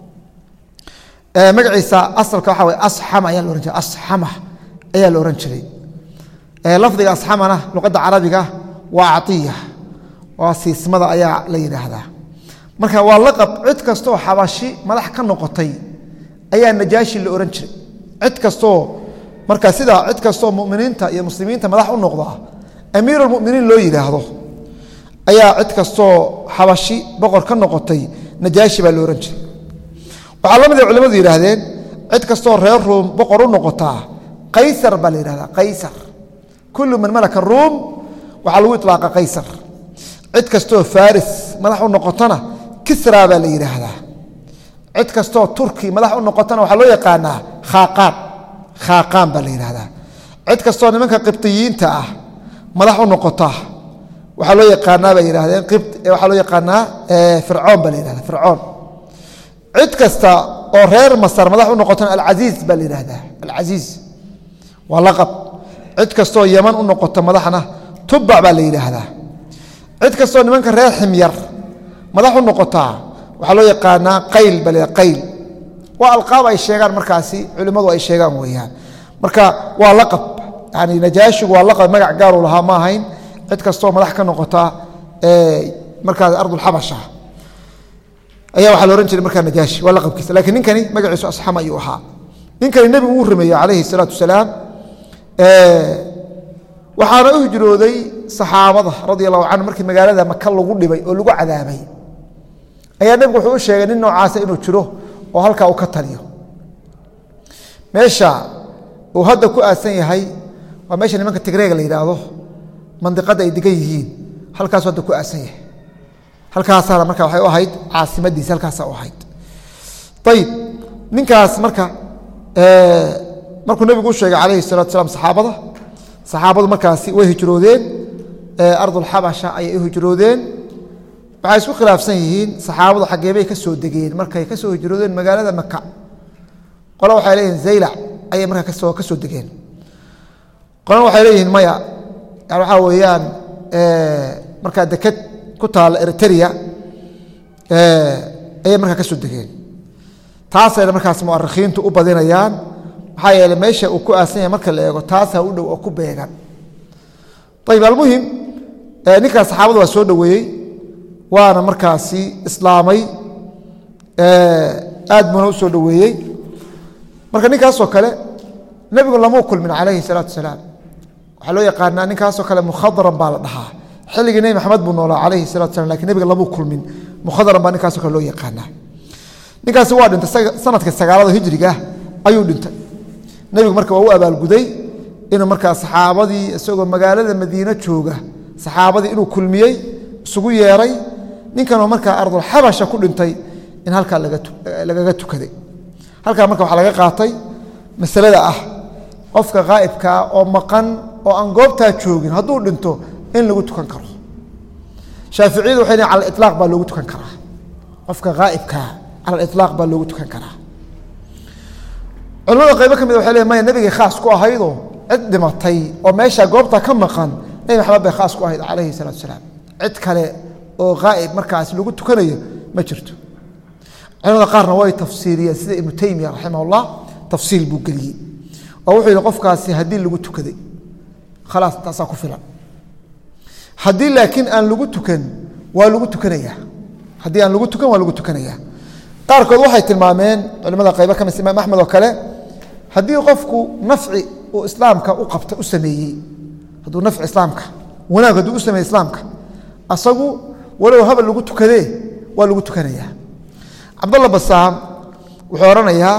magaciisa asalka waxa way asxama ayaa la ohan jiray asxama ayaa la ohan jiray lafdiga asxamana luqadda carabiga waa caiya waa siismada ayaa la yidhaahdaa marka waa laqab cid kastooo xabashi madax ka noqotay ayaa najaashi la ohan jiray cid kastoo marka sidaa cid kastoo muminiinta iyo muslimiinta madax u noqda amiirulmuminiin loo yidhaahdo ayaa cid kastoo xabashi boqor ka noqotay najaashi baa lo ohan jiray waxaa la mid a culimadu yidhaahdeen cid kastoo reer ruum boqor u noqotaa qaysar baa la yidhahdaa qaysar kullu man malaka ruum waxaa lagu iطlaaqa qaysar cid kastoo faris madax u noqotona kisra baa la yidhaahdaa cid kastoo turki madax u noqotona waxaa loo yaqaanaa khaaqaan khaaqaan baa la yidhahdaa cid kastoo nimanka qibطiyiinta ah madax u noqota waxaa loo yaqaanaa bay yidhahdeen waxaa loo yaqaanaa fircoon baa la yidhahda fircoon cid kasta oo reer masar madax u noqotona alcasiiz baa la yidhahdaa alcasiiz waa laqab cid kastoo yaman u noqota madaxna tubac baa la yidhaahdaa cid kastoo nimanka reer ximyar madax u noqotaa waxaa loo yaqaanaa qayl bale qayl waa alqaab ay sheegaan markaasi culimmadu ay sheegaan weeyaan marka waa laqab yani najaashigu waa laqab magac gaaru lahaa ma ahayn cid kastoo madax ka noqota markaas ardulxabasha ayaa waxaa la ohan jiray markaa najaashi waa laqabkiisa lakiin ninkani magaciisu asxam ayuu ahaa ninkani nebigu uu rumeeyey calayhi salaatu wasalaam waxaana u hijrooday saxaabada radia allahu canhu markii magaalada maka lagu dhibay oo lagu cadaabay ayaa nebigu wuxuu u sheegay nin noocaasa inuu jiro oo halkaa uu ka taliyo meesha uu hadda ku aasan yahay waa meesha nimanka tigreega la yidhaahdo mandiqadda ay degan yihiin halkaasu hadda ku aasan yahay halkaasaana marka waxay u ahayd caasimadiisi halkaasa u ahayd ayib ninkaas marka markuu nebigu u sheegay calayhi salatu salaam saxaabada saxaabadu markaasi way hijroodeen ardulxabasha ayay u hijroodeen waxay isku khilaafsan yihiin saxaabadu xageebay ka soo degeen markay ka soo hijroodeen magaalada maka qole waxay leeyihin zaylac ayay markaa kasoo ka soo degeen qolena waxay leeyihiin maya yani waxaa weeyaan markaa deked ku taalla eritrea ayay markaa ka soo degeen taasayna markaas mu'arikhiintu u badinayaan maxaa yeele meesha uu ku aasan yahay marka la eego taasaa u dhow oo ku beegan ayib almuhim ninkaas saxaabada waa soo dhoweeyey waana markaasi islaamay aad buuna u soo dhoweeyey marka ninkaasoo kale nebigu lamuu kulmin calayhi salaatu wasalaam waxaa loo yaqaanaa ninkaasoo kale mukhadaran baa la dhahaa xilligii nebi maxamed buu noolaa calayhi salatu salam lakin nebiga lamuu kulmin mukhadaran baa ninkaasoo kale loo yaqaanaa ninkaasi waa dhintay sanadka sagaalada hijriga ayuu dhintay nebigu marka waa u abaalguday inuu markaa saxaabadii isagoo magaalada madiine jooga saxaabadii inuu kulmiyey isugu yeeray ninkanoo markaa ardulxabasha ku dhintay in halkaa lagaga tukaday halkaa marka waxaa laga qaatay masalada ah qofka haa'ibkaa oo maqan oo aan goobtaa joogin hadduu dhinto in lagu tukan karo shaaficiyadu waxay lehin cala ilaaq baa loogu tukan karaa qofka haa'ibkaa cala alilaaq baa loogu tukan karaa culamada qaybo ka mid waxay leeyn maya nebigay khaas ku ahaydoo cid dhimatay oo meesha goobta ka maqan nebi maxamed bay khaas ku ahayd calayhi salatu wasalaam cid kale oo haa'ib markaas lagu tukanayo ma jirto culamada qaarna way tafsiiriyeen sida ibnu teymiya raximah tafsiil buu geliyey oo wuxuu yihi qofkaasi haddii lagu tukaday khalaas taasaa ku filan haddii laakiin aan lagu tukan waa lagu tukanayaa haddii aan lagu tukan waa lagu tukanayaa qaarkood waxay tilmaameen culimada qaybo ka mis imaam axmed oo kale haddii qofku nafci uu islaamka u qabta u sameeyey hadduu nafci islaamka wanaag hadduu u sameeyey islaamka asagu walow habal lagu tukadee waa lagu tukanayaa cabdalla basaam wuxuu odhanayaa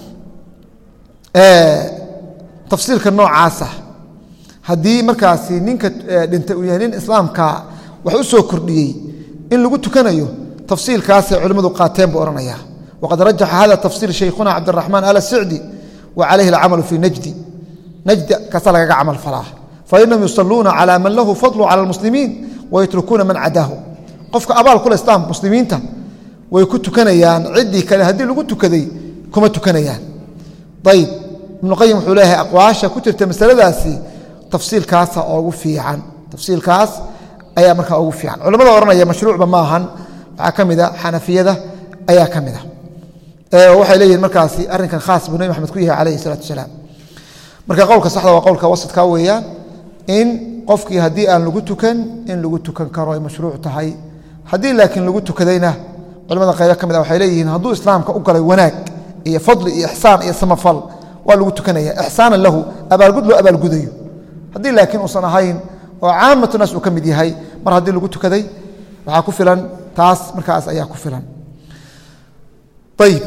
tafsiilka noocaasa haddii markaasi ninka dhintay uu yahay nin islaamka wax u soo kordhiyey in lagu tukanayo tafsiilkaasay culimmadu qaateen buu odhanaya waqad rajaxa hada tafsiir shaykhuna cabdiraxmaan al sicdi wa calayhi alcamalu fii najdi najdi kaasaa lagaga camal falaa fainahum yusaluuna calaa man lahu fadlu cala almuslimiin wayatrukuuna man cadaahu qofka abaal kule islaam muslimiinta way ku tukanayaan ciddii kale haddii lagu tukaday kuma tukanayaan ayib ibnu qayim wuxuu leeyahay aqwaasha ku jirta masaladaasi tafsiilkaasa ugu fiican tafsiilkaas ayaa markaa ugu fiican culamada odhanaya mashruucba ma ahan waxaa ka mid a xanafiyada ayaa ka mid a waxay leeyihin markaasi arrinkan khaas buu nebi maxamed ku yahay calayhi salaatu wasalaam marka qowlka saxda waa qowlka wasadka weeyaan in qofkii haddii aan lagu tukan in lagu tukan karo ay mashruuc tahay haddii laakiin lagu tukadayna culamada qaybo ka mid a waxay leeyihiin hadduu islaamka u galay wanaag iyo fadli iyo ixsaan iyo samafal waa lagu tukanaya ixsaanan lahu abaalgud loo abaalgudayo haddii laakiin uusan ahayn oo caamatu naas uu ka mid yahay mar haddii lagu tukaday waxaa ku filan taas markaas ayaa ku filan ayib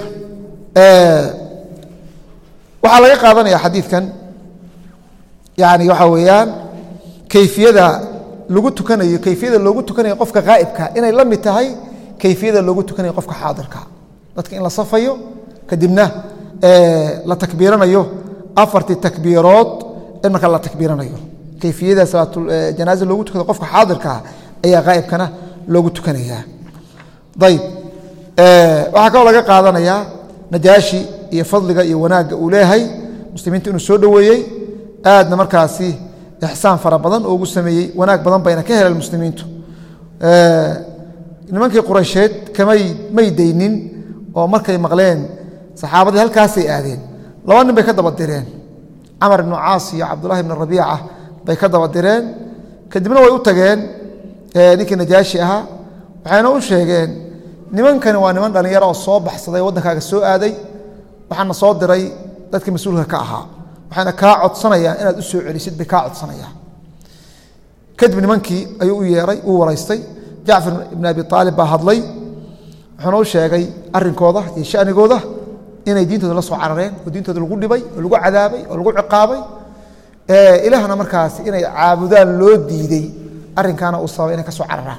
waxaa laga qaadanaya xadiidkan yani waxaa weeyaan kayfiyada lagu tukanayo kayfiyada loogu tukanayo qofka haa'ibka inay la mid tahay kayfiyada loogu tukanayo qofka xaadirka dadka in la safayo kadibna la takbiiranayo afartii takbiirood in marka la takbiiranayo kayfiyada salaatjanaaza loogu tukado qofka xaadirkaa ayaa haa'ibkana loogu tukanayaa ayib waxaa kaloo laga qaadanayaa najaashi iyo fadliga iyo wanaagga uu leeyahay muslimiinta inuu soo dhoweeyey aadna markaasi ixsaan fara badan oo ugu sameeyey wanaag badan bayna ka heleen muslimiintu nimankii quraysheed kamay may daynin oo markay maqleen saxaabadii halkaasay aadeen laba nin bay ka daba direen camar ibnu caas iyo cabdullahi ibnu rabiica bay ka daba direen kadibna way u tageen ninkii najaashi ahaa waxayna u sheegeen nimankani waa niman dhallinyaro oo soo baxsaday waddankaaga soo aaday waxaana soo diray dadkii mas-uulka ka ahaa waxayna kaa codsanayaan inaad u soo celisid bay kaa codsanayaan kadib nimankii ayuu u yeeray uu waraystay jacfar ibn abi aalib baa hadlay wuxuuna u sheegay arinkooda iyo shanigooda inay diintooda la soo carareen oo diintooda lagu dhibay oo lagu cadaabay oo lagu ciqaabay ilaahna markaas inay caabudaan loo diiday arinkaana uu sababay inay ka soo cararaan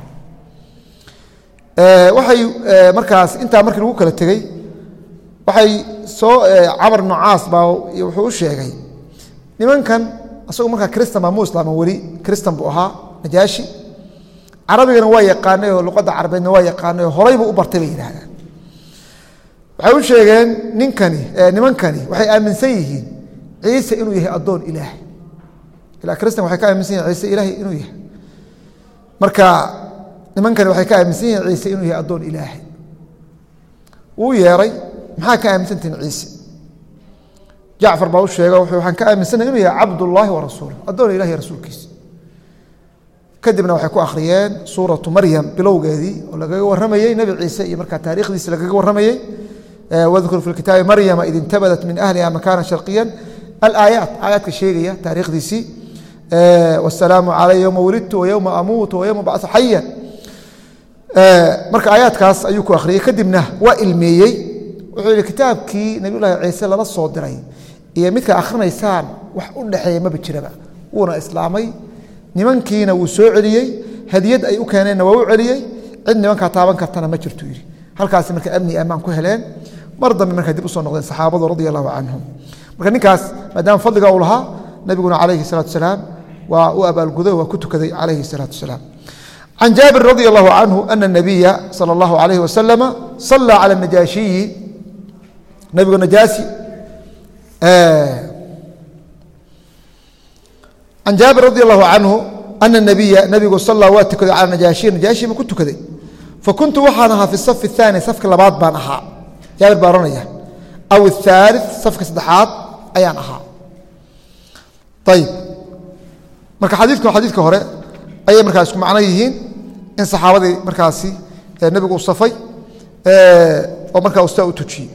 waxay markaas intaa markii lagu kala tegey waxay soo camar ibnu caas baa wuxuu u sheegay nimankan isagu markaa kristan baa mu islaaman weli kristan buu ahaa najaashi carabigana waa yaqaanay oo luqadda carabeedna waa yaqaanay oo horay buu u bartay bay yidhahdaan waxay u sheegeen ninkani nimankani waxay aaminsan yihiin ciise inuu yahay addoon ilaahay ilaa kristan waxay ka aaminsan yihin ciise ilaahay inuu yahay marka nimankani waxay ka aaminsan yihiin ciise inuu yahay addoon ilaahay wuu yeeray maxaa ka aaminsantihin ciise jacfar baa u sheega waxaan ka aaminsanay inuu yahay cabdullaahi wa rasuul addoon ilahi rasuulkiisa kadibna waxay ku akhriyeen suuratu maryam bilowgeedii oo lagaga warramayey nebi ciise iyo markaa taarikhdiisi lagaga warramayey wadkur fi kitaabi maryama id intabadat min ahliha makaana sharqiyan alaayaat aayaadka sheegaya taarikhdiisii wasalaamu calay yowma wulidtu wayowma amuutu wayowma bacsu xayan marka aayaadkaas ayuu ku akhriyey kadibna waa ilmeeyey wuxuu yihi kitaabkii nabiyullaahi ciise lala soo diray iyo midka akhrinaysaan wax u dhexeeya maba jiraba wuuna islaamay nimankiina wuu soo celiyey hadiyad ay u keeneenna waa u celiyey cid nimankaa taaban kartana ma jirtu yidhi halkaasi marka amni ammaan ku heleen mar dambe markaa dib usoo noqdeen saxaabadu radia allahu canhum marka ninkaas maadaama fadliga uu lahaa nabiguna calayhi salaatu salaam waa u abaalguday waa ku tukaday calayhi salaatu salaam can jaabir radi allahu canhu ana nabiya sala allahu alayhi wasalama sallaa cala najaashiyi nabigu najaasi can jaabir radi allahu canhu ana nabiya nabigu sallaa waa tukaday cala najaashiyi najaashi buu ku tukaday fakuntu waxaan ahaa fi safi اthaani safka labaad baan ahaa jaabir baa ohanaya aw athaalith safka saddexaad ayaan ahaa ayib marka xadiidku xadiidka hore ayay markaa isku macno yihiin in saxaabadii markaasi nebigu u safay oo markaa ustaa u tujiyey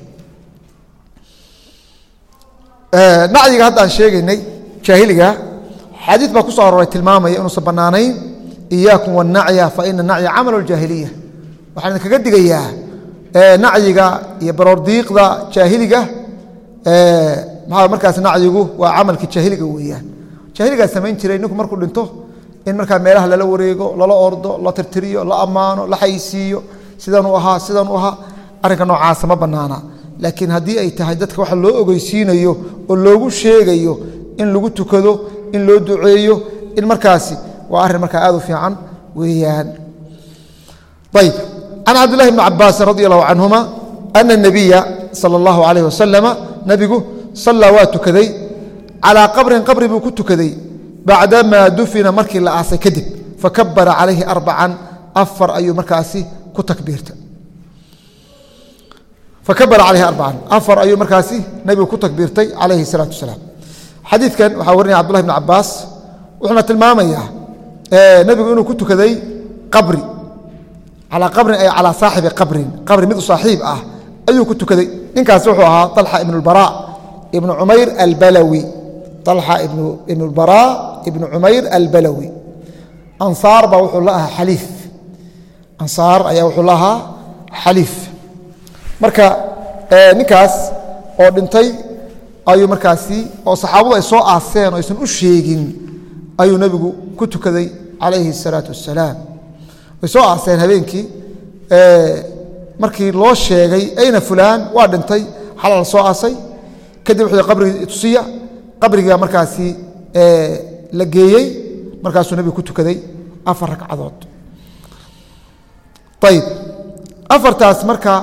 nacyiga hadda aan sheegaynay jaahiliga xadiid baa ku soo aroray tilmaamaya inuusan bannaanayn iyaakum wanacya fa ina nacya camal اljaahiliya waxaan idinkaga digayaa nacyiga iyo baroordiiqda jaahiliga maxaa markaas nacyigu waa camalkii jaahiliga weeyaan jaahiligaa samayn jiray ninku markuu dhinto in markaa meelaha lala wareego lala ordo la tirtiriyo la ammaano la xaysiiyo sidanuu ahaa sidanuu ahaa arrinka noocaasa ma bannaana laakiin haddii ay tahay dadka waxa loo ogeysiinayo oo loogu sheegayo in lagu tukado in loo duceeyo in markaasi waa arrin markaa aad u fiican weeyaan ayb can cabdillahi bni cabaasin radi allahu canhuma ana nabiya sala allahu alayh wasalama nabigu sallaa waa tukaday calaa qabrin qabri buu ku tukaday bacdamaa dufina markii la aasay kadib fakabara calayhi arbacan afar ayuu markaasi ku takbiirtay fakabara calayhi arbacan afar ayuu markaasi nabigu ku takbiirtay calayhi salaatu wasalaam xadiidkan waxaa warinaya cabdullahi bni cabaas wuxuuna tilmaamayaa nebigu inuu ku tukaday qabri calaa qabrin ay calaa saaxibi qabrin qabri mid u saaxiib ah ayuu ku tukaday ninkaasi wuxuu ahaa طalxa ibn اlbara ibnu cumayr albalawi طalxa ibn اlbara ibnu cumayr albalawi ansaar baa wuxuu la ahaa xaliif ansaar ayaa wuxuu la ahaa xaliif marka ninkaas oo dhintay ayuu markaasi oo saxaabadu ay soo aaseen oo aysan u sheegin ayuu nebigu ku tukaday calayhi الsalaaةu wasalaam way soo aaseen habeenkii markii loo sheegay ayna fulaan waa dhintay xala la soo aasay kadib wuxuu qabrigii tusiya qabrigaa markaasi la geeyey markaasuu nebigu ku tukaday afar ragcadood ayib afartaas marka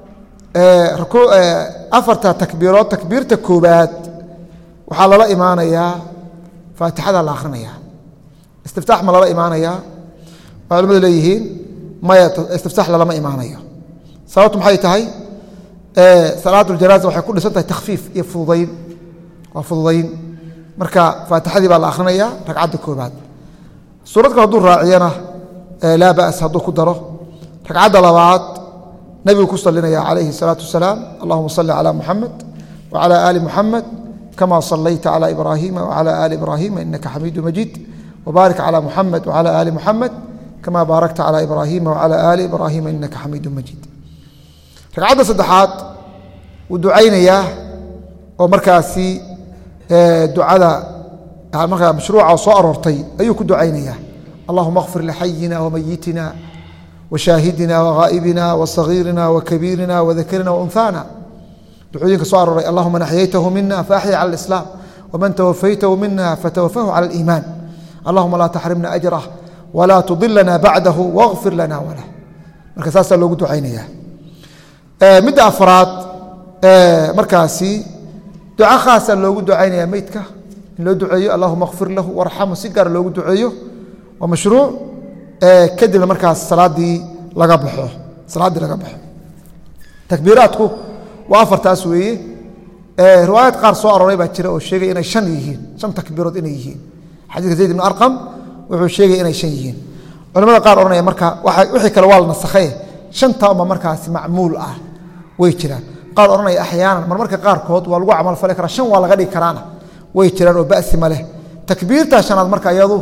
afarta takbiirood takbiirta koobaad waxaa lala imaanayaa faatixada la akhrinayaa istiftaax ma lala imaanayaa waa culimadu leeyihiin maya istiftaax lalama imaanayo sababtu maxay tahay salaat اjanaaza waxay ku dhisan tahay takhfiif iyo fududayn waa fududayn marka faatixadii baa la akrinaya ragcadda koobaad suurad kale hadduu raaciyana laa ba's hadduu ku daro ragcadda labaad nebigu ku salinaya calayhi الsalaaةu wasalaam allahuma salli calى muxamed wcalى ali muxamed kama salayta calى ibrahima wcalى ali ibrahima inaka xamiidu majiid wbaarik calى muxamed wcalى ali muxamed kama baarakta calى ibrahima wcalى ali ibrahima inaka xamiidu majiid ragcadda saddexaad wuu ducaynayaa oo markaasi ducada markaa mashruuca soo aroortay ayuu ku ducaynaya allahuma kfir lixayina wamayitina washaahidina waghaa'ibina wasagiirina wakabiirina wadakarina waunhaana ducooyinka soo arooray allahuma naxyaytahu mina faaxya cala alislaam waman tawafaytahu mina fatawafahu cala aliimaan allahuma laa taxrimna ajrah walaa tudilana bacdahu wagfir lana walah marka saasaa loogu ducaynaya midda afraad markaasi duco khaasa loogu ducaynaya meydka in loo duceeyo allahuma kfir lahu warxamu si gaara loogu duceeyo waa mashruuc kadibna markaas salaadii laga baxo salaaddii laga baxo takbiiraadku waa afartaas weeye riwaayad qaar soo arooray baa jira oo sheegay inay shan yihiin shan takbiirood inay yihiin xadiiska zayd ibn arqam wuxuu sheegay inay shan yihiin culamada qaar odhanaya marka wixii kale waa la nasakhaye shanta uma markaasi macmuul ah way jiraan qaar odhanaya axyaanan marmarka qaarkood waa lagu camalfali karaa shan waa laga dhigi karaana way jiraan oo basi ma leh takbiirtaa shanaad marka iyadu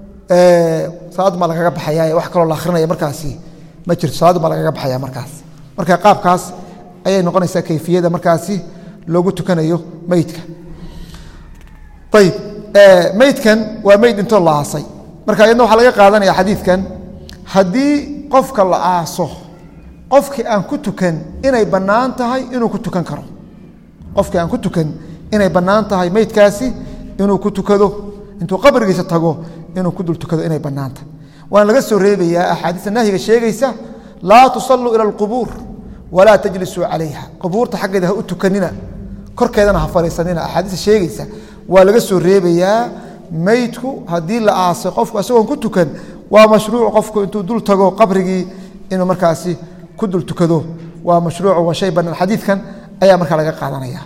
salaad baa lagaga baxaya wax kaloo la akrinaya markaasi ma jirto salaad baa lagaga baxaya markaas marka qaabkaas ayay noqonaysaa kayfiyada markaasi loogu tukanayo meydka ayib meydkan waa meyd intoo la aasay marka iyadna waxaa laga qaadanaya xadiidkan haddii qofka la aaso qofkii aan ku tukan inay bannaan tahay inuu ku tukan karo qofkii aan ku tukan inay bannaan tahay meydkaasi inuu ku tukado intuu qabrigiisa tago inuu ku dul tukado inay bannaan tahay waana laga soo reebayaa axaadiista nahyiga sheegaysa laa tusalluu ila alqubuur walaa tajlisuu calayha qubuurta xaggeeda ha u tukanina korkeedana ha fadhiisanina axaadiista sheegaysa waa laga soo reebayaa meydku haddii la aasay qofku isagoon ku tukan waa mashruuc qofku intuu dul tago qabrigii inuu markaasi ku dul tukado waa mashruuc waa shay bannaan xadiidkan ayaa markaa laga qaadanaya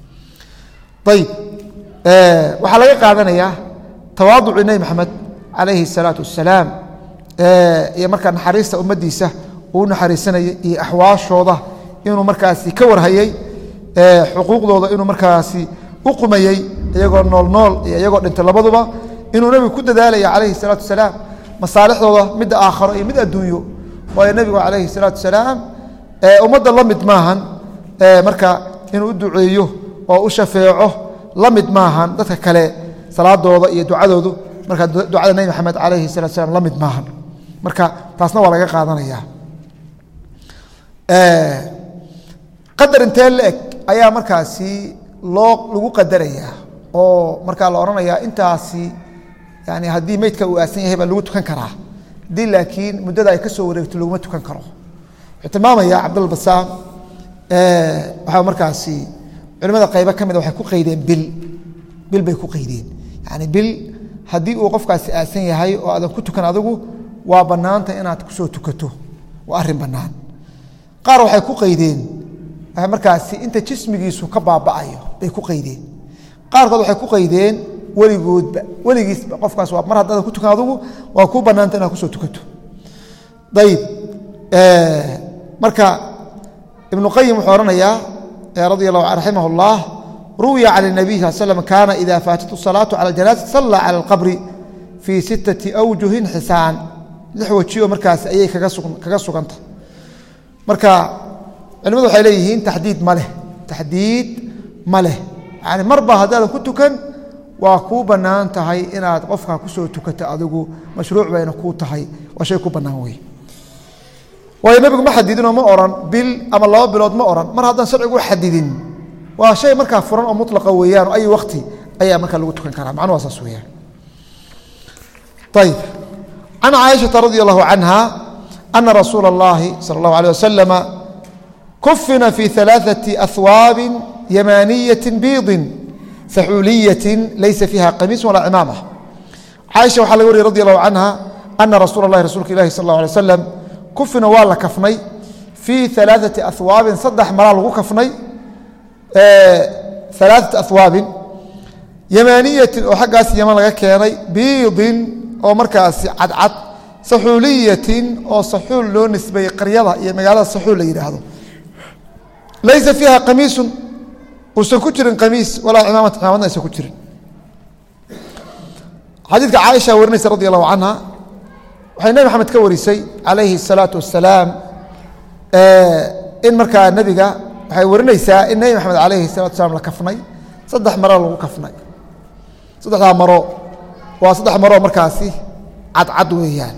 ayib waxaa laga qaadanayaa tawaaducii nebi maxamed calayhi الsalaatu wasalaam iyo markaa naxariista ummaddiisa uu naxariisanayay iyo axwaashooda inuu markaasi ka warhayey xuquuqdooda inuu markaasi u qumayey iyagoo nool nool iyo iyagoo dhintay labaduba inuu nebigu ku dadaalaya calayhi الsalaatu wasalaam masaalixdooda midda aakharo iyo mid adduunyo waayo nebigu calayhi الsalaatu wasalaam ummadda la mid maahan marka inuu u duceeyo oo u shafeeco la mid maahan dadka kale salaadooda iyo ducadoodu marka ducada nebi maxamed calayhi salatu slam la mid maahan marka taasna waa laga qaadanaya qadar intee la eg ayaa markaasi loo lagu qadarayaa oo markaa la odhanayaa intaasi yani haddii meydka uu aasan yahay baa lagu tukan karaa haddii laakiin muddada ay ka soo wareegto laguma tukan karo wuxuu tilmaamaya cabdulbasaam waxaa markaasi culimada qaybo ka mida waxay ku qaydeen bil bil bay ku qaydeen yani bil haddii uu qofkaasi aasan yahay oo aadan ku tukan adigu waa bannaanta inaad kusoo tukato waa arrin bannaan qaar waxay ku qaydeen markaasi inta jismigiisu ka baaba'ayo bay ku qaydeen qaarkood waxay ku qaydeen weligoodba weligiisba qofkaas waa mar haddaadan ku tukan adigu waa kuu bannaanta inaad kusoo tukato ayib marka ibnu qayim wuxuu odhanayaa radi اllahu raximah اllah ruwiya can الnabiy sal slm kaana ida faatatu salaatu cala اjanaaza salla cala اlqabri fii sittati awjuhin xisaan lix wajioo markaas ayay kaga suganta marka culimadu waxay leeyihiin taxdiid ma leh taxdiid ma leh yani marba haddaadan ku tukan waa kuu bannaan tahay inaad qofka kusoo tukato adigu mashruuc bayna kuu tahay waa shay ku bannaan wey waayo nebigu ma xadidinoo ma oran bil ama laba bilood ma oran mar haddaan sharcigu xadidin waa shay markaa furan oo mulaqa weeyaan oo ay wakti ayaa markaa lagu tukan karaa macnuhu waa saas weyaan ayib can caaishaةa radi allahu canha ana rasuula اllahi salى اllahu alيه wasalama kufina fi ثalaaثaةi ahwaabi yamaaniyaةi biidin saxuuliyaةi laysa fiiha qamiis walaa cimaamة caaisha waxaa laga wariyay radi allahu canha ana rasuula اlahi rasuulka ilahi sal اlه alay slam kufina waa la kafnay fii alaaثati ahwaabin saddex maraa lagu kafnay alaaثati ahwaabin yamaaniyatin oo xaggaas yaman laga keenay biidin oo markaasi cadcad saxuuliyatin oo saxuul loo nisbeeyey qaryada iyo magaalada saxuul la yidhaahdo laysa fiiha qamiisun uusan ku jirin qamiis walaa cimaamata cimaamadna aysan ku jirin xadiidka caaisha warinaysa radi allahu canha waxay nebi maxamed ka warisay calayhi الsalaatu wasalaam in markaa nebiga waxay warinaysaa in nebi maxamed calayhi الsalatu wasalaam la kafnay saddex maro lagu kafnay saddexdaa maro waa saddex maroo markaasi cadcad weeyaan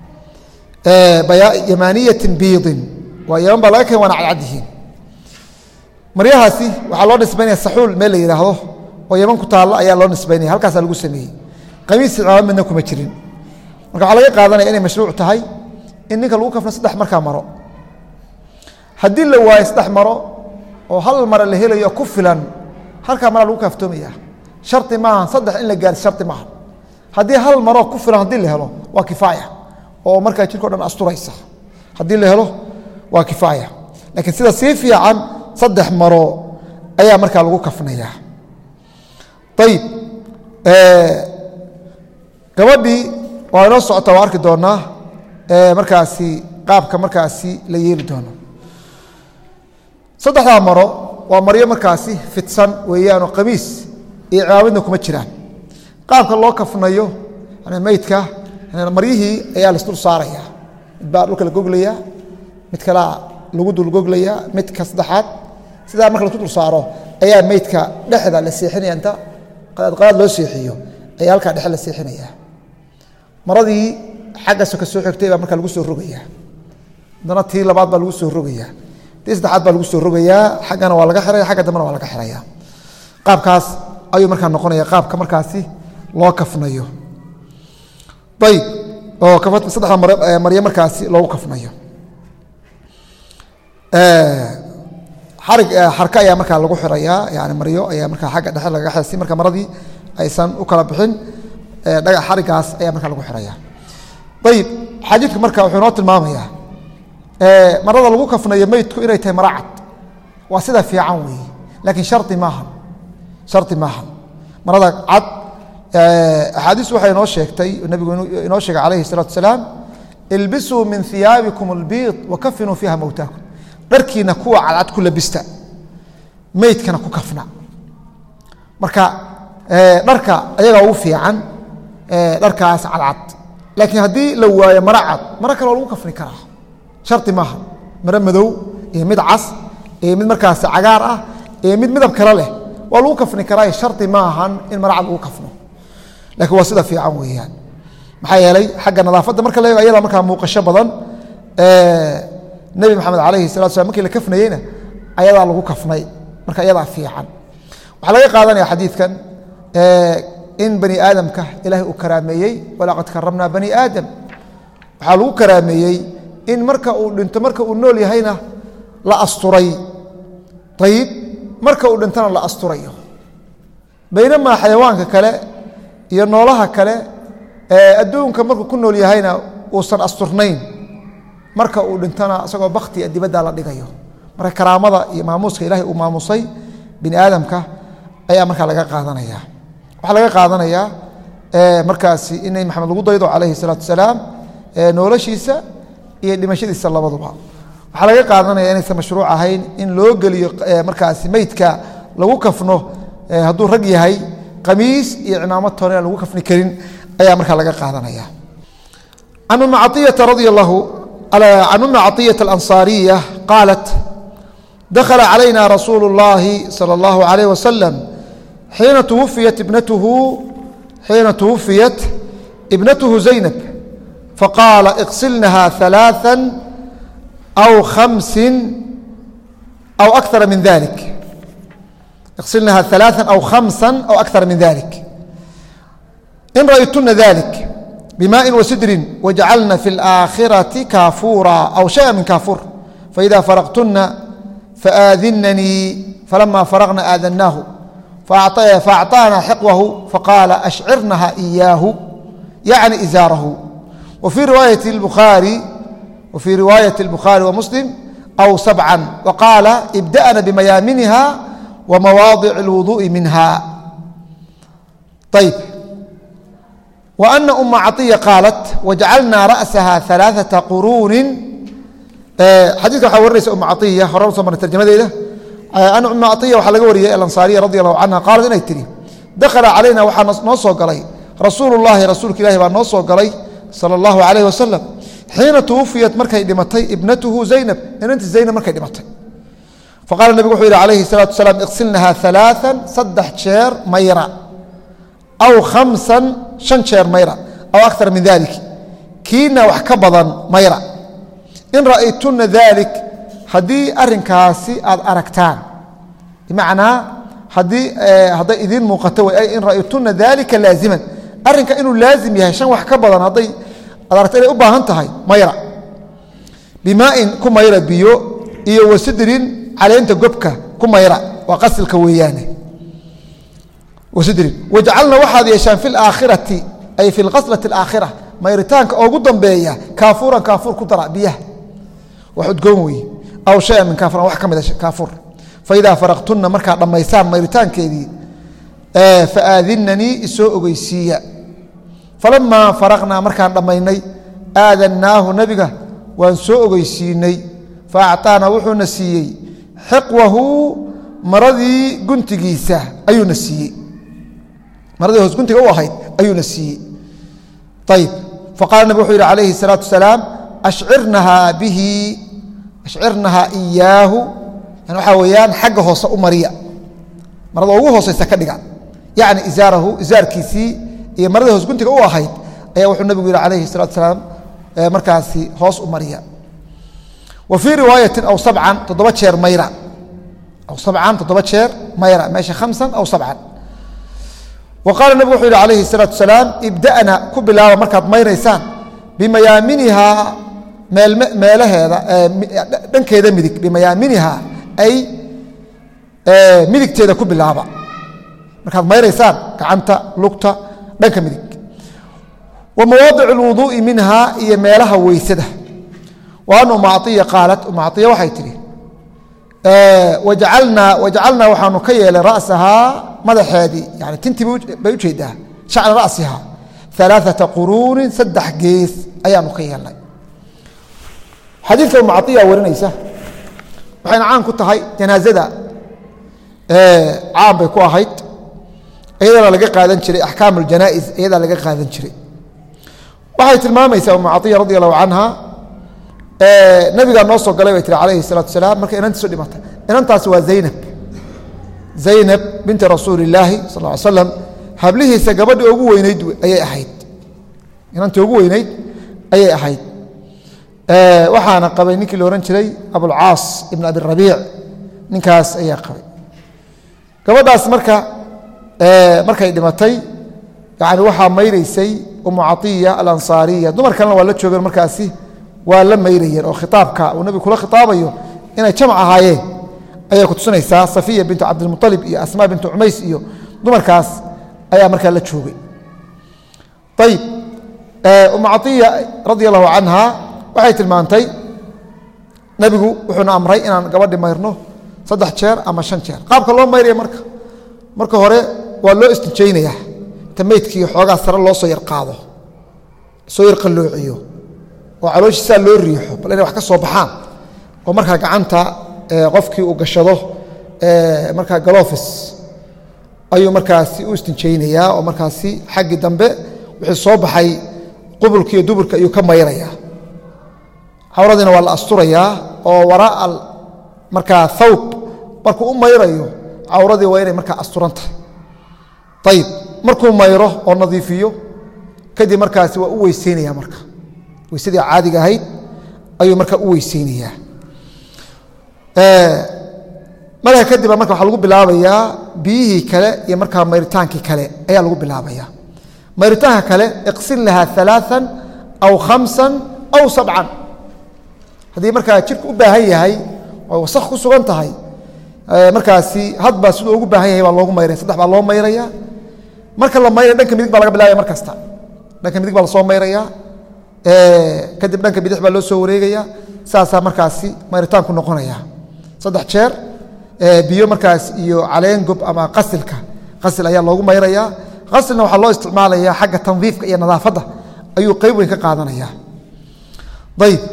yamaaniyatin biidin waa yaman baa laga keen waana cadcad yihiin maryahaasi waxaa loo nisbaynaya saxuul meel la yidhaahdo oo yaman ku taalla ayaa loo nisbaynaya halkaasaa lagu sameeyey qamiis cimaamad midna kuma jirin marka waxaa laga qaadanaya inay mashruuc tahay in ninka lagu kafno saddex markaa maro haddii la waayo saddex maro oo hal mare la helayo ku filan halkaa maraa lagu kaaftoomaya shardi maaha saddex in la gaari shardi maaha haddii hal maroo ku filan haddii la helo waa kifaaya oo markaa jirko dhan asturaysa haddii la helo waa kifaaya laakiin sida sii fiican saddex maro ayaa markaa lagu kafnaya ayib gabadhii waa inoo socota waa arki doonaa markaasi qaabka markaasi la yeeli doono saddexdaa maro waa maryo markaasi fidsan weeyaanoo qamiis iyo cimaamadna kuma jiraan qaabka loo kafnayo meydka maryihii ayaa lasdul saaraya mid baa dhulka la goglaya mid kalea lagu dul goglaya midka saddexaad sidaa marka lasku dul saaro ayaa meydka dhexda la seexinaya inta qadaad loo seexiyo ayaa halkaa dhexe la seexinaya maradii xaggaasoo ka soo xigtay baa markaa lagu soo rogaya haddana tii labaad baa lagu soo rogaya tii saddexaad baa lagu soo rogayaa xaggana waa laga xiraya xagga dambena waa laga xiraya qaabkaas ayuu markaa noqonaya qaabka markaasi loo kafnayo ayib oo saddexda maryo markaasi loogu kafnayo xarig xarka ayaa markaa lagu xirayaa yani maryo ayaa markaa xagga dhexe lagaga xira si marka maradii aysan u kala bixin dhagax xarigaas ayaa markaa lagu xiraya ayib xadiidku marka wuxuu inoo tilmaamayaa marada lagu kafnayo meydku inay tahay mara cad waa sida fiican weeye laakiin shari maaha shari maaha marada cad axaadiis waxay inoo sheegtay nabigu inoo sheegay calayhi الsalatu wasalaam ilbisuu min hiyaabikum اlbiid wakafinuu fiiha mowtaakum dharkiina kuwa cadcad ku labista meydkana ku kafna marka dharka ayagaa ugu fiican dharkaas cadcad laakiin haddii la waayo maro cad maro kale waa lagu kafni karaa shari maaha maro madow iyo mid cas iyo mid markaas cagaar ah iyo mid midab kale leh waa lagu kafni karaa shari ma ahan in maro cad lagu kafno lakiin waa sida fiican weeyaan maxaa yeelay xagga nadaafadda marka la eego ayada markaa muuqasho badan nebi maxamed calayhi salatu slam markii la kafnayeyna ayadaa lagu kafnay marka ayadaa fiican waxaa laga qaadanaya xadiidkan in bani aadamka ilaahay uu karaameeyey walaqad karamnaa bani aadam waxaa lagu karaameeyey in marka uu dhinto marka uu nool yahayna la asturay ayib marka uu dhintona la asturayo baynamaa xayawaanka kale iyo noolaha kale adduunka markuu ku nool yahayna uusan asturnayn marka uu dhintona isagoo baktia dibadda la dhigayo marka karaamada iyo maamuuska ilahay uu maamusay bini aadamka ayaa markaa laga qaadanaya waxaa laga qaadanayaa markaasi in nebi maxamed lagu daydo calayhi salaatu wasalaam noloshiisa iyo dhimashadiisa labaduba waxaa laga qaadanaya inaysan mashruuc ahayn in loo geliyo markaasi meydka lagu kafno hadduu rag yahay qamiis iyo cimaamad toona aan lagu kafni karin ayaa markaa laga qaadanaya can umi caiyata radi allahu can umi caطiyaة alanصaariya qaalat dakhala calayna rasuulu اllahi salى اllahu عalayh wasalam xiina twufiyat ibnatuhu xiina twufiyat ibnatuhu zaynab faqaala iqsilnaha ثalaaثa aw khamsin aw akara min dalik iqsilnaha ثalaaثa aw khamsa aw akara min dalik in ra'ytuna dalik bmaءi وsidrin wajcalna fi اlآakhiraةi kaafuura aw شhayئa min kaafuur faإida faraqtuna faآadinanii falama faraqna aadannaahu faأcطaana xiqwahu faqaala ashcirnaha إiyaahu yacni izaarahu wfii riwaayati اbukhaari wfii riwaayati اlbukhaari wamuslim aw sabcan waqaala ibda'na bimayaaminiha wamawaadic اlwuduءi minha ayb وأna uma caطiya qaalat wajcalnaa ra'saha ثalaaثaةa quruunin xadidka waxaa warinaysa uma caطiya hore u soo marnay tarjamadeeda ana uma caطiya waxaa laga wariyay alansaariya radi allahu canha qaalat inay tihi dakhala calayna waxaa noo soo galay rasuulu اllahi rasuulka ilahi baa noo soo galay salى اllahu عalayh wasalam xiina twufiyat markay dhimatay ibnatuhu zaynab inanti zaynab markay dhimatay faqala nebigu wuxuu yihi calayhi الsalatu wasalaam iqsilnaha ثalaaثa saddex jeer mayra aw khamsan shan jeer mayra aw akar min dalik kiina wax ka badan mayra in ra'aytuna dalik haddii arinkaasi aad aragtaan bimacnaa haddii hadday idiin muuqato way in ra'aytuna dalika laaziman arrinka inuu laazim yahay shan wax ka badan hadday aad aragto inay u baahan tahay mayra bimaa'in ku mayra biyo iyo wasidrin caleenta gobka ku mayra waa qasilka weeyaane wasidrin wajcalna waxaad yeeshaan fi laakhirati ay fi lqaslati alaakhira mayritaanka oogu dambeeya kaafuuran kaafuur ku dara biyaha wax udgoon weeye aw shayan min kaafuran wax ka mida kaafuur faidaa faraqtunna markaad dhammaysaan mayritaankeedii faaadinanii isoo ogeysiiya falamaa faraqnaa markaan dhammaynay aadannaahu nebiga waan soo ogeysiinay fa acطaana wuxuuna siiyey xiqwahu maradii guntigiisa ayuuna siiyey maradii hoos guntiga u ahayd ayuuna siiyey ayib faqala nabig wuxuu yidhi calayhi الsalaatu wasalaam ashcirnahaa bihi ashcirnahaa iyaahu yani waxaa weeyaan xagga hoose u mariya marada ugu hooseysa ka dhiga yacni isaarahu isaarkiisii iyo maradii hoos guntiga u ahayd ayaa wuxuu nabigu yihi calayhi الsalatu wasalaam markaasi hoos u mariya wa fii riwaayatin aw sabcan toddoba jeer mayra aw sabcan toddoba jeer mayra meesha khamsan aw sabcan wa qaala nebigu wuxuu yihi calayhi الsalaatu wasalaam ibda'na ku bilaaba markaad mayraysaan bimayaaminihaa meelaheeda dhankeeda midig bimayaaminihaa ay midigteeda ku bilaaba markaad mayraysaan gacanta lugta dhanka midig wa mawaadic اlwuduuءi minhaa iyo meelaha weysada wa an uma aiya qaalat uma aiya waxay tihi wajacalnaa wajacalnaa waxaanu ka yeelay ra'sahaa madaxeedii yani tintii bay ujeedaa shacra ra'siha alaaثata quruunin saddex gees ayaanu ka yeelnay xadiidka uma aiya warinaysa waxayna caan ku tahay janaazada caan bay ku ahayd iyadana laga qaadan jiray axkaam اljanaa'iz iyadaa laga qaadan jiray waxay tilmaamaysaa uma caiya radi allahu canha nabigaa noo soo galay bay tiri calayhi الsalatu wasalaam markay inantiisu dhimatay inantaasi waa zaynab zaynab binti rasuuli illaahi sal ly slam hablihiisa gabadhii ugu weyneyd ayay ahayd inantii ugu weyneyd ayay ahayd waxaana qabay ninkii la ohan jiray abulcaas ibn abi rabiic ninkaas ayaa qabay gabadhaas marka markay dhimatay yani waxaa mayraysay umu caiya alansaariya dumar kalena waa la joogeen markaasi waa la mayrayeen oo khitaabka uu nabigu kula khitaabayo inay jamc ahaayeen ayay kutusinaysaa safiya bintu cabdilmualib iyo asmaa bintu cumays iyo dumarkaas ayaa markaa la joogay ayib umu caiya radi allahu canha waxay tilmaantay nebigu wuxuuna amray inaan gabadhi mayrno saddex jeer ama shan jeer qaabka loo mayraya marka marka hore waa loo istinjaynaya inta meydkii xoogaa sare loo soo yar qaado soo yar qalloociyo oo calooshiisaa loo riixo bal inay wax ka soo baxaan oo markaa gacanta qofkii uu gashado markaa galofis ayuu markaasi u istinjaynayaa oo markaasi xaggii dambe wixii soo baxay qubulka iyo duburka ayuu ka mayraya cawradiina waa la asturayaa oo waraa markaa thawb markuu u mayrayo cawradii waa inay markaa asturan tahay ayib markuu mayro oo nadiifiyo kadib markaasi waa u weyseynaya marka weysadii caadiga ahayd ayuu markaa u weyseynayaa marka kadib marka waxaa lagu bilaabayaa biyihii kale iyo markaa mayritaankii kale ayaa lagu bilaabaya mayritaanka kale iqsin lahaa ثalaaثa aw khamsa aw sabcan haddii markaa jirka u baahan yahay oo wasak ku sugan tahay markaasi hadba siduu ugu baahan yahay baa loogu mayraya saddex baa loo mayraya marka la mayraya dhanka midig baa laga bilaabaya mar kasta dhanka midig baa lasoo mayraya kadib dhanka bidix baa loo soo wareegaya saasaa markaasi mayritaanku noqonaya saddex jeer biyo markaas iyo caleen gob ama qasilka qasil ayaa loogu mayraya qasilna waxaa loo isticmaalaya xagga tandiifka iyo nadaafadda ayuu qeyb weyn ka qaadanaya ayib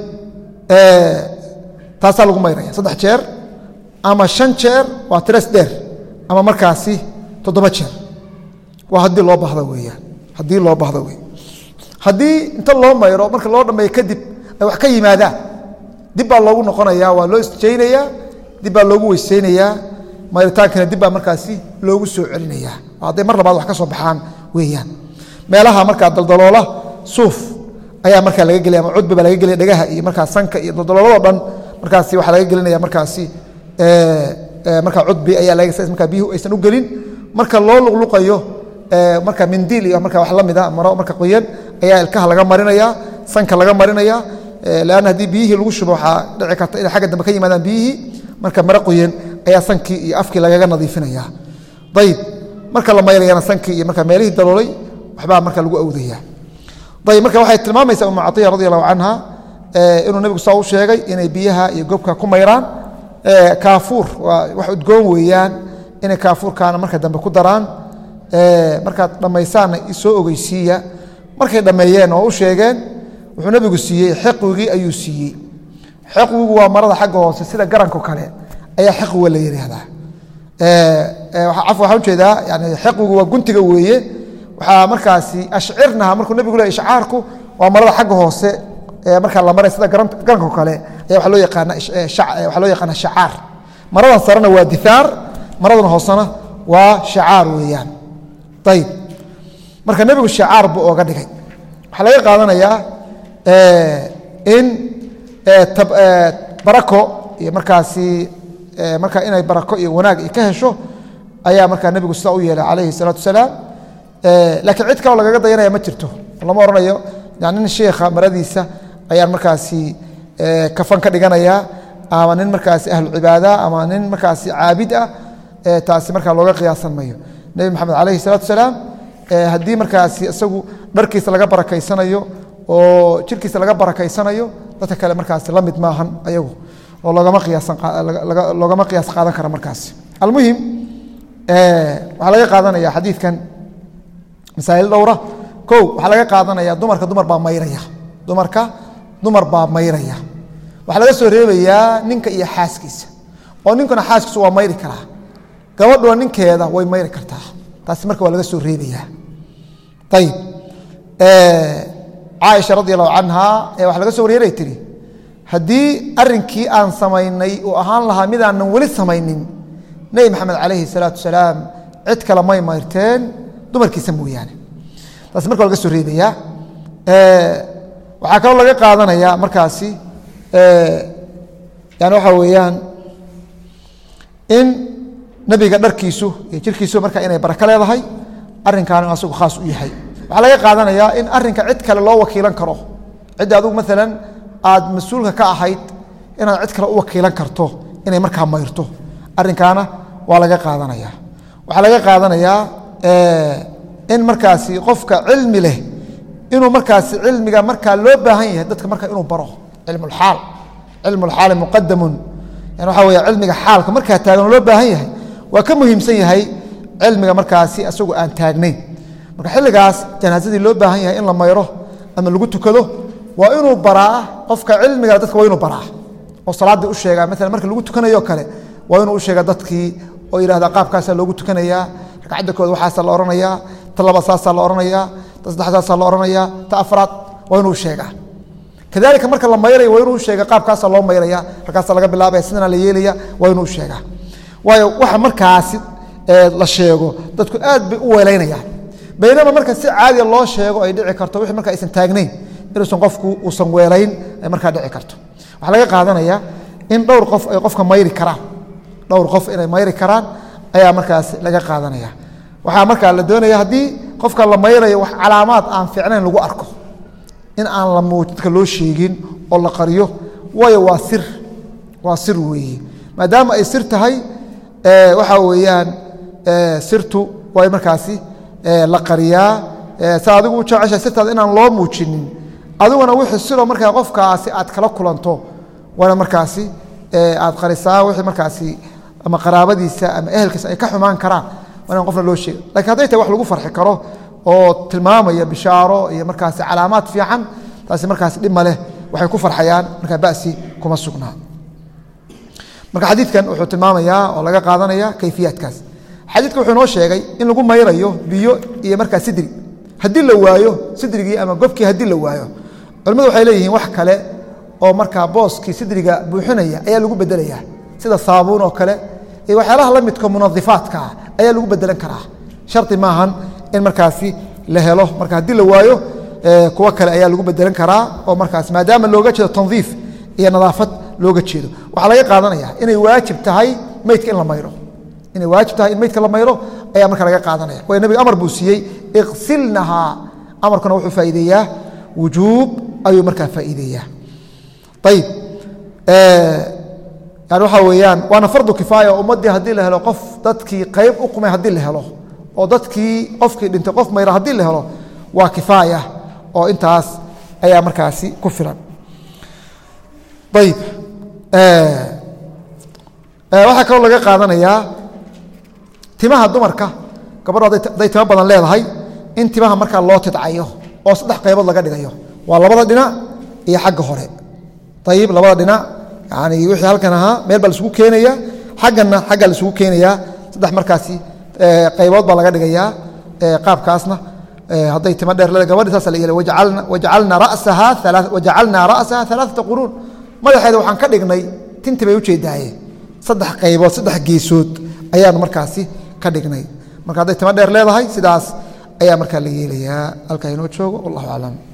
taasaa lagu mayraya saddex jeer ama shan jeer waa tiras dheer ama markaasi toddoba jeer waa haddii loo bahdo weeyaan haddii loo bahdo wey haddii inta loo mayro marka loo dhammeeyo kadib ay wax ka yimaadaan dib baa loogu noqonaya waa loo isjaynayaa dib baa loogu weyseynayaa mayritaankana dib baa markaasi loogu soo celinaya hadday mar labaad wax ka soo baxaan weeyaan meelaha markaa daldaloola suuf ayaa markaa laga gelaya ama cudbi baa laga gelaya dhagaha iyo markaa sanka iyo daldaloolado dhan markaasi waxaa laga gelinaya markaasi markaa cudbi ayaa laga markaa biyuhu aysan u gelin marka loo luqluqayo marka mindiil iyo marka wax la mida maro marka qoyan ayaa ilkaha laga marinaya sanka laga marinaya lanna haddii biyihii lagu shubo waxaa dhici karta inay xagga dambe ka yimaadaan biyihii marka maro qoyan ayaa sankii iyo afkii lagaga nadiifinaya ayib marka la mayrayana sankii iyo marka meelihii daloolay waxbaa marka lagu awdaya ayib marka waxay tilmaamaysaa umu caiya radi allahu canha inuu nebigu saa u sheegay inay biyaha iyo gobka ku mayraan kaafuur waa wax udgoon weeyaan inay kaafuurkaana marka dambe ku daraan markaad dhammaysaanna soo ogeysiiya markay dhammeeyeen oo u sheegeen wuxuu nebigu siiyey xiqwigii ayuu siiyey xiqwigu waa marada xagga hoose sida garanko kale ayaa xiqwiga la yidhaahdaa caf waxaan ujeedaa yani xiqwigu waa guntiga weeye waxaa markaasi ashcirnaha markuu nebigu le ishcaarku waa marada xagga hoose markaa la maray sida garanko kale aya waa loo yaqaana waxaa loo yaqaana shacaar maradan sarena waa difaar maradan hoosena waa shacaar weeyaan ayib marka nebigu shacaar buu ooga dhigay waxaa laga qaadanayaa in barako iyo markaasi marka inay barako iyo wanaag i ka hesho ayaa markaa nebigu sidaa u yeelay calayhi salaatu wasalaam laakiin cid kaloo lagaga dayanaya ma jirto lama odhanayo yani nin sheikha maradiisa ayaan markaasi kafan ka dhiganaya ama nin markaasi ahlu cibaada ama nin markaasi caabid ah taasi markaa looga qiyaasan mayo nebi maxamed calayhi salaatu wasalaam haddii markaasi isagu dharkiisa laga barakaysanayo oo jirkiisa laga barakaysanayo dadka kale markaasi la mid maahan ayagu oo loogama qiyaasloogama qiyaas qaadan kara markaasi almuhim waxaa laga qaadanaya xadiidkan masaa'il dhowra kow waxaa laga qaadanaya dumarka dumar baa mayraya dumarka dumar baa mayraya waxaa laga soo reebayaa ninka iyo xaaskiisa oo ninkuna xaaskiisu waa mayri karaa gabadhuna ninkeeda way mayri kartaa taasi marka waa laga soo reebayaa ayib caaisha radi allahu canha waxa laga so waryeeray tihi haddii arinkii aan samaynay uu ahaan lahaa midaanan weli samaynin nebi maxamed calayhi salaatu wasalaam cid kale may mayrteen dumarkiisa mooyaane taasi marka waa laga soo reebayaa waxaa kaloo laga qaadanaya markaasi yani waxaa weeyaan in nebiga dharkiisu iyo jirkiisu marka inay barako leedahay arrinkaana inu asagu khaas u yahay waxaa laga qaadanayaa in arinka cid kale loo wakiilan karo cidda adugu maalan aad mas-uulka ka ahayd inaad cid kale u wakiilan karto inay markaa mayrto arinkaana waa laga qaadanaya waxaa laga qaadanayaa in markaasi qofka cilmi leh inuu markaasi cilmiga markaa loo baahan yahay dadka marka inuu baro cilmulxaal cilmulxaali muqadamun yani waxa wey cilmiga xaalka markaa taagan loo baahan yahay waa ka muhiimsan yahay cilmiga markaasi isagu aan taagnayn marka xilligaas janaasadii loo baahan yahay in la mayro ama lagu tukado waa inuu baraa qofka cilmiga dadka waa inuu baraa oo salaaddii u sheegaa maala marka lagu tukanayo kale waa inuu u sheega dadkii oo yidhahda qaabkaasaa loogu tukanayaa ragcadda kood waxaasaa la odhanayaa ta labaad saasaa la odhanayaa ta saddex saasaa la odhanayaa ta afraad waa inuu sheegaa kadalika marka la mayraya waa inuu sheega qaabkaasaa loo mayraya halkaasaa laga bilaabaya sidana la yeelaya waa inuu sheegaa waayo waxa markaasi la sheego dadku aad bay u weelaynayaan baynama marka si caadiya loo sheego ay dhici karto wixii marka aysan taagnayn inuusan qofku uusan weelayn ay markaa dhici karto waxaa laga qaadanaya in dhowr qof ay qofka mayri karaan dhowr qof inay mayri karaan ayaa markaas laga qaadanaya waxaa markaa la doonaya haddii qofka la mayrayo wax calaamaad aan fiicnayn lagu arko in aan la dadka loo sheegin oo la qariyo waayo waa sir waa sir weeye maadaama ay sir tahay waxaa weeyaan sirtu way markaasi la qariyaa sa adigu u jecesha sirtaada inaan loo muujinin adiguna wixii sidoo markaa qofkaasi aad kala kulanto waana markaasi aad qarisaa wixii markaasi ama qaraabadiisa ama ehelkiisa ay ka xumaan karaan waa inaan qofna loo sheega lakiin hadday tahay wax lagu farxi karo oo tilmaamaya bishaaro iyo markaasi calaamaad fiican taasi markaasi dhib ma leh waxay ku farxayaan markaa basi kuma sugnaa marka xadiidkan wuxuu tilmaamayaa oo laga qaadanaya kayfiyaadkaas xadiidka wuxuu noo sheegay in lagu mayrayo biyo iyo markaa sidri haddii la waayo sidrigii ama gobkii haddii la waayo culimmadu waxay leeyihiin wax kale oo markaa booskii sidriga buuxinaya ayaa lagu bedelaya sida saabuun oo kale iyo waxyaalaha la midka munadifaadka ah ayaa lagu bedelan karaa shardi maahan in markaasi la helo marka haddii la waayo kuwo kale ayaa lagu bedelan karaa oo markaas maadaama looga jeedo tandiif iyo nadaafad looga jeedo waxaa laga qaadanaya inay waajib tahay meydka in la mayro inay waajib tahay in meydka la mayro ayaa marka laga qaadanaya waayo nabiga amar buu siiyey iqsilnahaa amarkuna wuxuu faa'iideeyaa wujuub ayuu markaa faa'iideeyaa ayib yani waxaa weeyaan waana fardu kifaaya oo ummaddii haddii la helo qof dadkii qayb u qumay haddii la helo oo dadkii qofkii dhintay qof mayra haddii la helo waa kifaaya oo intaas ayaa markaasi ku filan ayib waxaa kaloo laga qaadanayaa timaha dumarka gabadho hadday timo badan leedahay in timaha markaa loo tidcayo oo saddex qaybood laga dhigayo waa labada dhinac iyo xagga hore ayib labada dhinac yani wixii halkan ahaa meel baa laisugu keenaya xagganna xaggaa laisugu keenayaa saddex markaasi qaybood baa laga dhigayaa qaabkaasna hadday timo dheer leeda gabadhi saasa la yeelay wajacalnaa ra'saha alaaata quruun madaxeeda waxaan ka dhignay tinti bay ujeedaaye saddex qaybood saddex geesood ayaanu markaasi ka dhignay marka hadday timo dheer leedahay sidaas ayaa markaa la yeelayaa halkaa inoo joogo wallahu aclam